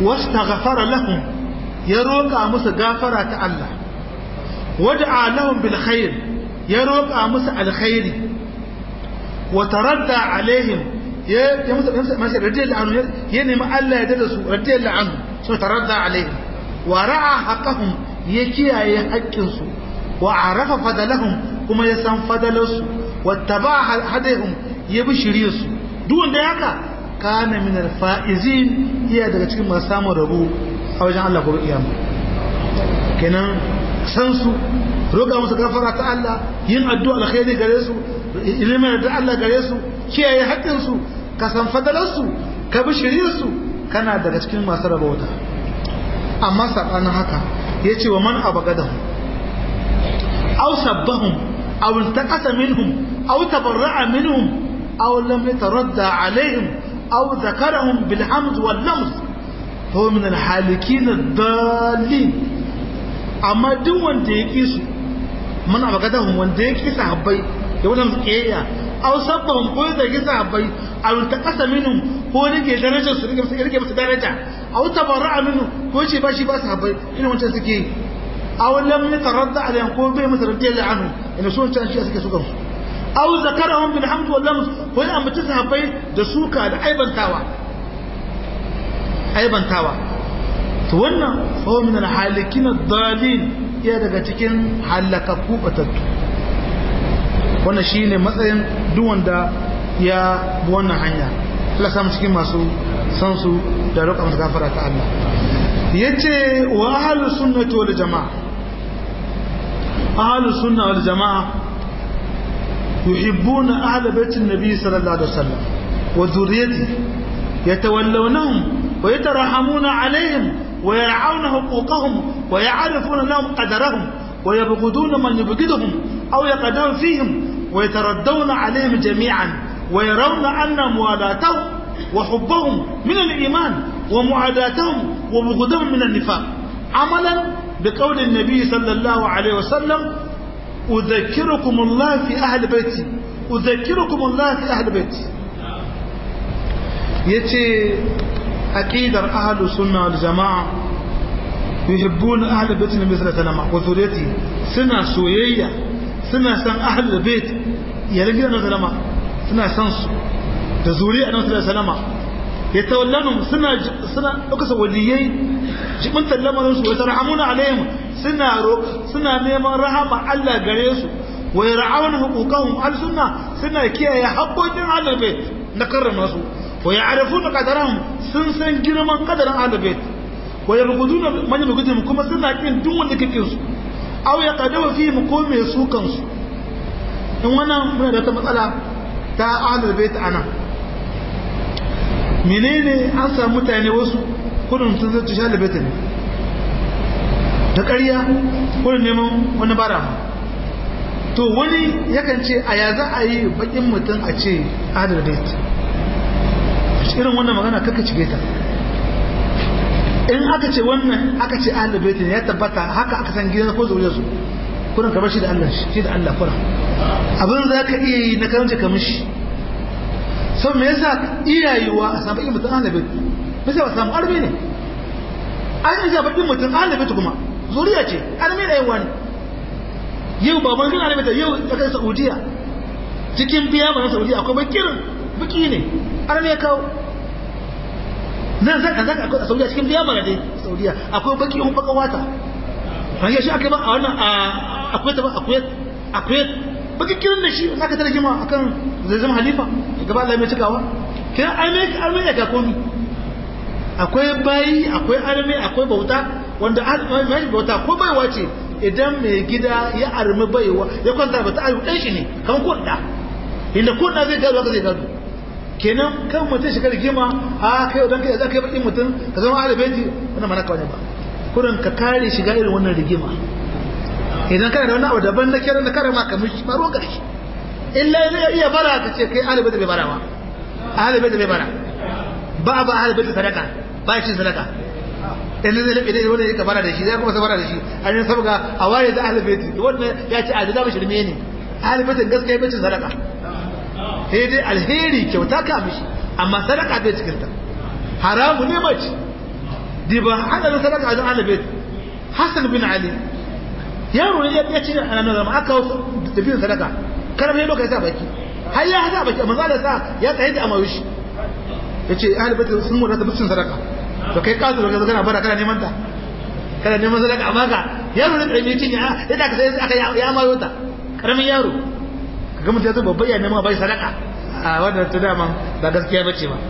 wastaghfara lahum ya roƙa musu gafara ta Allah wad'a lahum bil khair ya roƙa musu alkhairi wa taradda alaihim ya ya musu musu mashi radiyallahu anhu ya nemi Allah ya dada su radiyallahu anhu so taradda alaihim wa ra'a haqqahum ya kiyaye haƙƙin su wa arafa fadalahum kuma ya san fadalarsu wattaba hadahum ya bi shiriyarsu duk wanda ya haka kana min alfaizin iya daga cikin masu samun rabo a wajen Allah gobe kiyama kenan san su roƙa musu gafara ta Allah yin addu'a alkhairi gare su ilimin da Allah gare su kiyaye haƙƙin su ka san fadalarsu ka bi shiriyarsu kana daga cikin masu rabauta amma sabanin haka yace wa man abagadahu aw sabbahum aw intaqasa minhum aw tabarra'a minhum aw lam yataradda alaihim aw dhakarahum bil hamd wal lams huwa min al halikin ad-dallin amma duk wanda ya kisu man abagadahu wanda ya kisa habbai ya wannan kiyaya aw sabbahum ko ya kisa habbai aw intaqasa minhum ko rike darajar su rike rike musu daraja aw tabarra'a minhum ko ce ba shi ba su habbai ina wancan suke yi aw lam yataradda alayhim ko bai musu radiyallahu anhu ina so can shi suke sukan su aw zakarahum bil hamd wal lams ko ya ambaci sahabbai da suka da aibantawa aibantawa to wannan fa min al halikin ad-dalin ya daga cikin halakakku batattu wannan shine matsayin duk wanda ya bi wannan hanya Allah samu cikin masu san su da roƙa musu gafara ta Allah yace wa ahlus sunnati wal jamaa ahlus sunna wal jamaa yuhibbuna ahla bait an-nabi sallallahu alaihi wasallam wa dhurriyyatihi yatawallawnahum wa yatarahamuna alaihim wa yar'auna huquqahum wa ya'rifuna lahum qadarahum wa yabghuduna man yabghiduhum aw yaqdamu fihim wa yataraddawna alaihim jami'an wa yarawna anna muwalatahum وحبهم من الإيمان ومعاداتهم وبغضهم من النفاق عملا بقول النبي صلى الله عليه وسلم أذكركم الله في أهل بيتي أذكركم الله في أهل بيتي يتي أكيد أهل السنة والجماعة يحبون أهل بيت النبي صلى الله عليه وسلم وذريته سنة سوية سنة سن أهل البيت يلقي أنه سلام سنة سنسو da zuri'a na wasu salama ya tawallanu suna suna ɗaukasa waliyai jibintar lamarin su wata rahamuna alaihim suna suna neman rahama Allah gare su wa yar'auna huquqahum al sunna suna kiyaye haƙoƙin ahlul bait na karrama su wa ya'rifuna qadarahum sun san girman qadarin ahlul bait wa yabghuduna man yabghudum kuma suna kin duk wanda kake su aw yaqadawu fihim ko me su kansu in wannan muna da ta matsala ta ahlul bait anan menene an samu mutane wasu kudin sun zai tushe labeta ne ta ƙarya kudin neman wani bara to wani yakan ce a ya za a yi bakin mutum a ce adal bait irin wannan magana kaka cike ta in aka ce wannan aka ce adal bait ne ya tabbata haka aka san gidan ko zaune su kudin ka bar shi da Allah shi da Allah kura abin za ka iya yi na karanta kamar shi sau me yasa iyayewa a samu bakin mutum ahalabin bisa ba samu arme ne an yi bakin mutum ahalabin kuma zuriya ce arme da yawa ne yau baban kan ahalabin ta yau ta kai saudiya cikin biya ba na saudiya akwai bakirin baki ne arme ya kawo nan zaka zaka akwai a saudiya cikin biya ba dai saudiya akwai baki un baka wata an yi shi aka ba a wannan akwai ta ba akwai akwai baki kirin da shi aka tare jima akan zai zama halifa gaba Allah mai cikawa kina arme arme ya ga komi akwai bayi akwai arme akwai bauta wanda mai bauta ko baiwa ce idan mai gida ya armi baiwa ya kwanta bata ayu dan shi ne kamar ko da inda ko da zai gado haka zai gado kenan kan mutum shiga rigima a kai dan kai zaka yi bakin mutum ka zama alibaiti wannan mana kawai ba kurin ka kare shiga irin wannan rigima idan kana da wani abu daban na kiran da kare ma ka mishi ba ruwan karshe illa zai iya bara ka ce kai ahli bai bara ba ahli bai bai bara ba ba ahli bai sadaka ba shi sadaka in zai labe dai wanda yake bara da shi zai kuma sabara da shi an yi sabga a waye da ahli bai wannan ya ce adada bashi ne ne ahli bai gaskiya bai sadaka sai dai alheri kyauta ka mishi amma sadaka bai cikin ta haramu ne mace diba ana da sadaka a ahli bait Hassan bin Ali yaro ne ya ce ana nan zama aka da bin sadaka karam ne lokacin sa baki har ya hada baki manzo Allah sa ya tsaye da amawishi yace ahli bait sun mu da bin sadaka to kai ka zo ga kana bara kana neman ta kana neman sadaka amma ka yaro ne tsaye cin ya da ka sai aka ya amayo ta karamin yaro kaga mutum ya zo babba ya nema bai sadaka a wannan ta daman ba gaskiya bace ba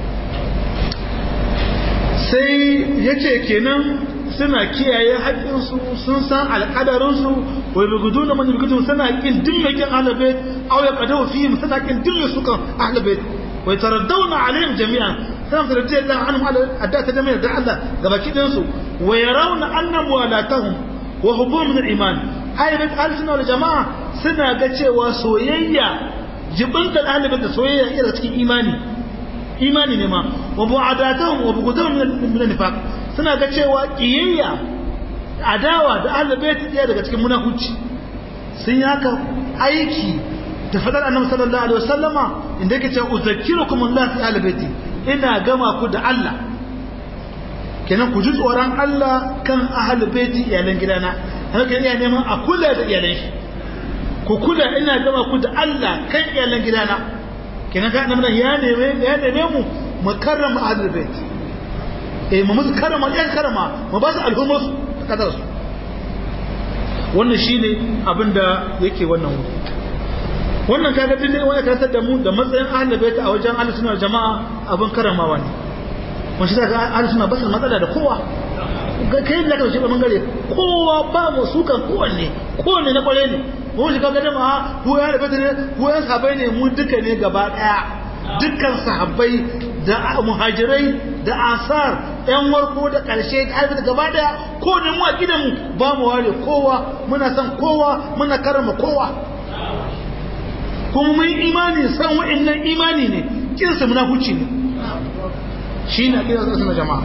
sai yace kenan suna kiyaye haƙƙinsu sun san alƙadarinsu wai bugudu na mani bugudu suna ƙin duk mai ƙin ahlabait aw ya qadaw fihim suna ƙin duk mai sukan ahlabait wai taraddauna alaihim jami'an suna taraddiya Allah anhum ala adda ta jami'a da Allah gabaki din su wa yarawna anna muwalatahum wa hubum min al-iman ahlabait al-sunna wal jama'a suna ga cewa soyayya jibinta ahlabait da soyayya ira cikin imani imani ne ma wa bu'adatahum wa bugudahum min an-nifaq suna ga cewa kiyayya adawa da ahlul bait ɗaya daga cikin munafici sun yi haka aiki da fadar annabi sallallahu alaihi wasallama inda yake cewa uzakkirukum Allah fi ahlul bait ina gama ku da Allah kenan ku ji tsoron Allah kan ahlul bait iyalan gidana haka iya neman a kula da iyalan shi ku kula ina gama ku da Allah kan iyalan gidana kenan ka annabi ya neme ya neme mu mu karrama ahlul bait eh mu musu karama yan karama mu ba su alhumar su da kadar su wannan shine abin da yake wannan wuri wannan kaga din ne wani karantar da mu da matsayin ahlul bait a wajen ahlus sunna jama'a abin karamawa ne mun shi daga ahlus sunna ba su matsala da kowa kai da kace ba gare kowa ba mu sukan kowanne kowanne na kware ne mu shi kaga jama'a ko ya da bait ne ko ya sabai ne mu duka ne gaba daya dukkan sahabbai da muhajirai da asar yan warko da ƙarshe da gaba daya ko da mu a gidanmu ba mu ware kowa muna son kowa muna karama kowa kuma mun imani san wa'annan imani ne kinsa munafuci ne shi na kira su na jama'a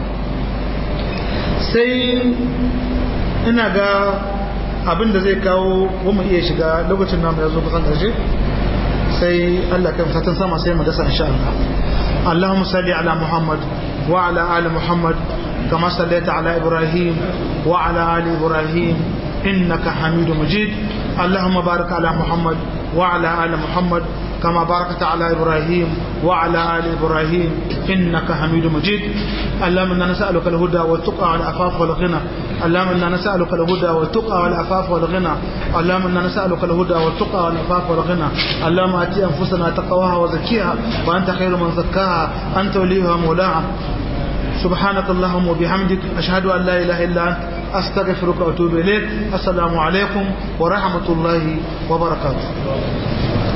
sai ina ga abin da zai kawo mu iya shiga lokacin namu ya zo kusan ƙarshe sai Allah kan fatan sama sai mu dasa insha Allah Allahumma salli ala Muhammad wa ala ali Muhammad kama sallaita ala Ibrahim wa ala ali Ibrahim innaka Hamidum Majid Allahumma barik ala Muhammad wa ala ali Muhammad كما باركت على إبراهيم وعلى آل إبراهيم إنك حميد مجيد اللهم إنا نسألك الهدى والتقى والعفاف والغنى اللهم إنا نسألك الهدى والتقى والعفاف والغنى اللهم إنا نسألك الهدى والتقى والعفاف والغنى اللهم آتي أنفسنا تقواها وزكيها وأنت خير من زكاها أنت وليها مولاها سبحانك اللهم وبحمدك أشهد أن لا إله إلا أنت أستغفرك وأتوب إليك السلام عليكم ورحمة الله وبركاته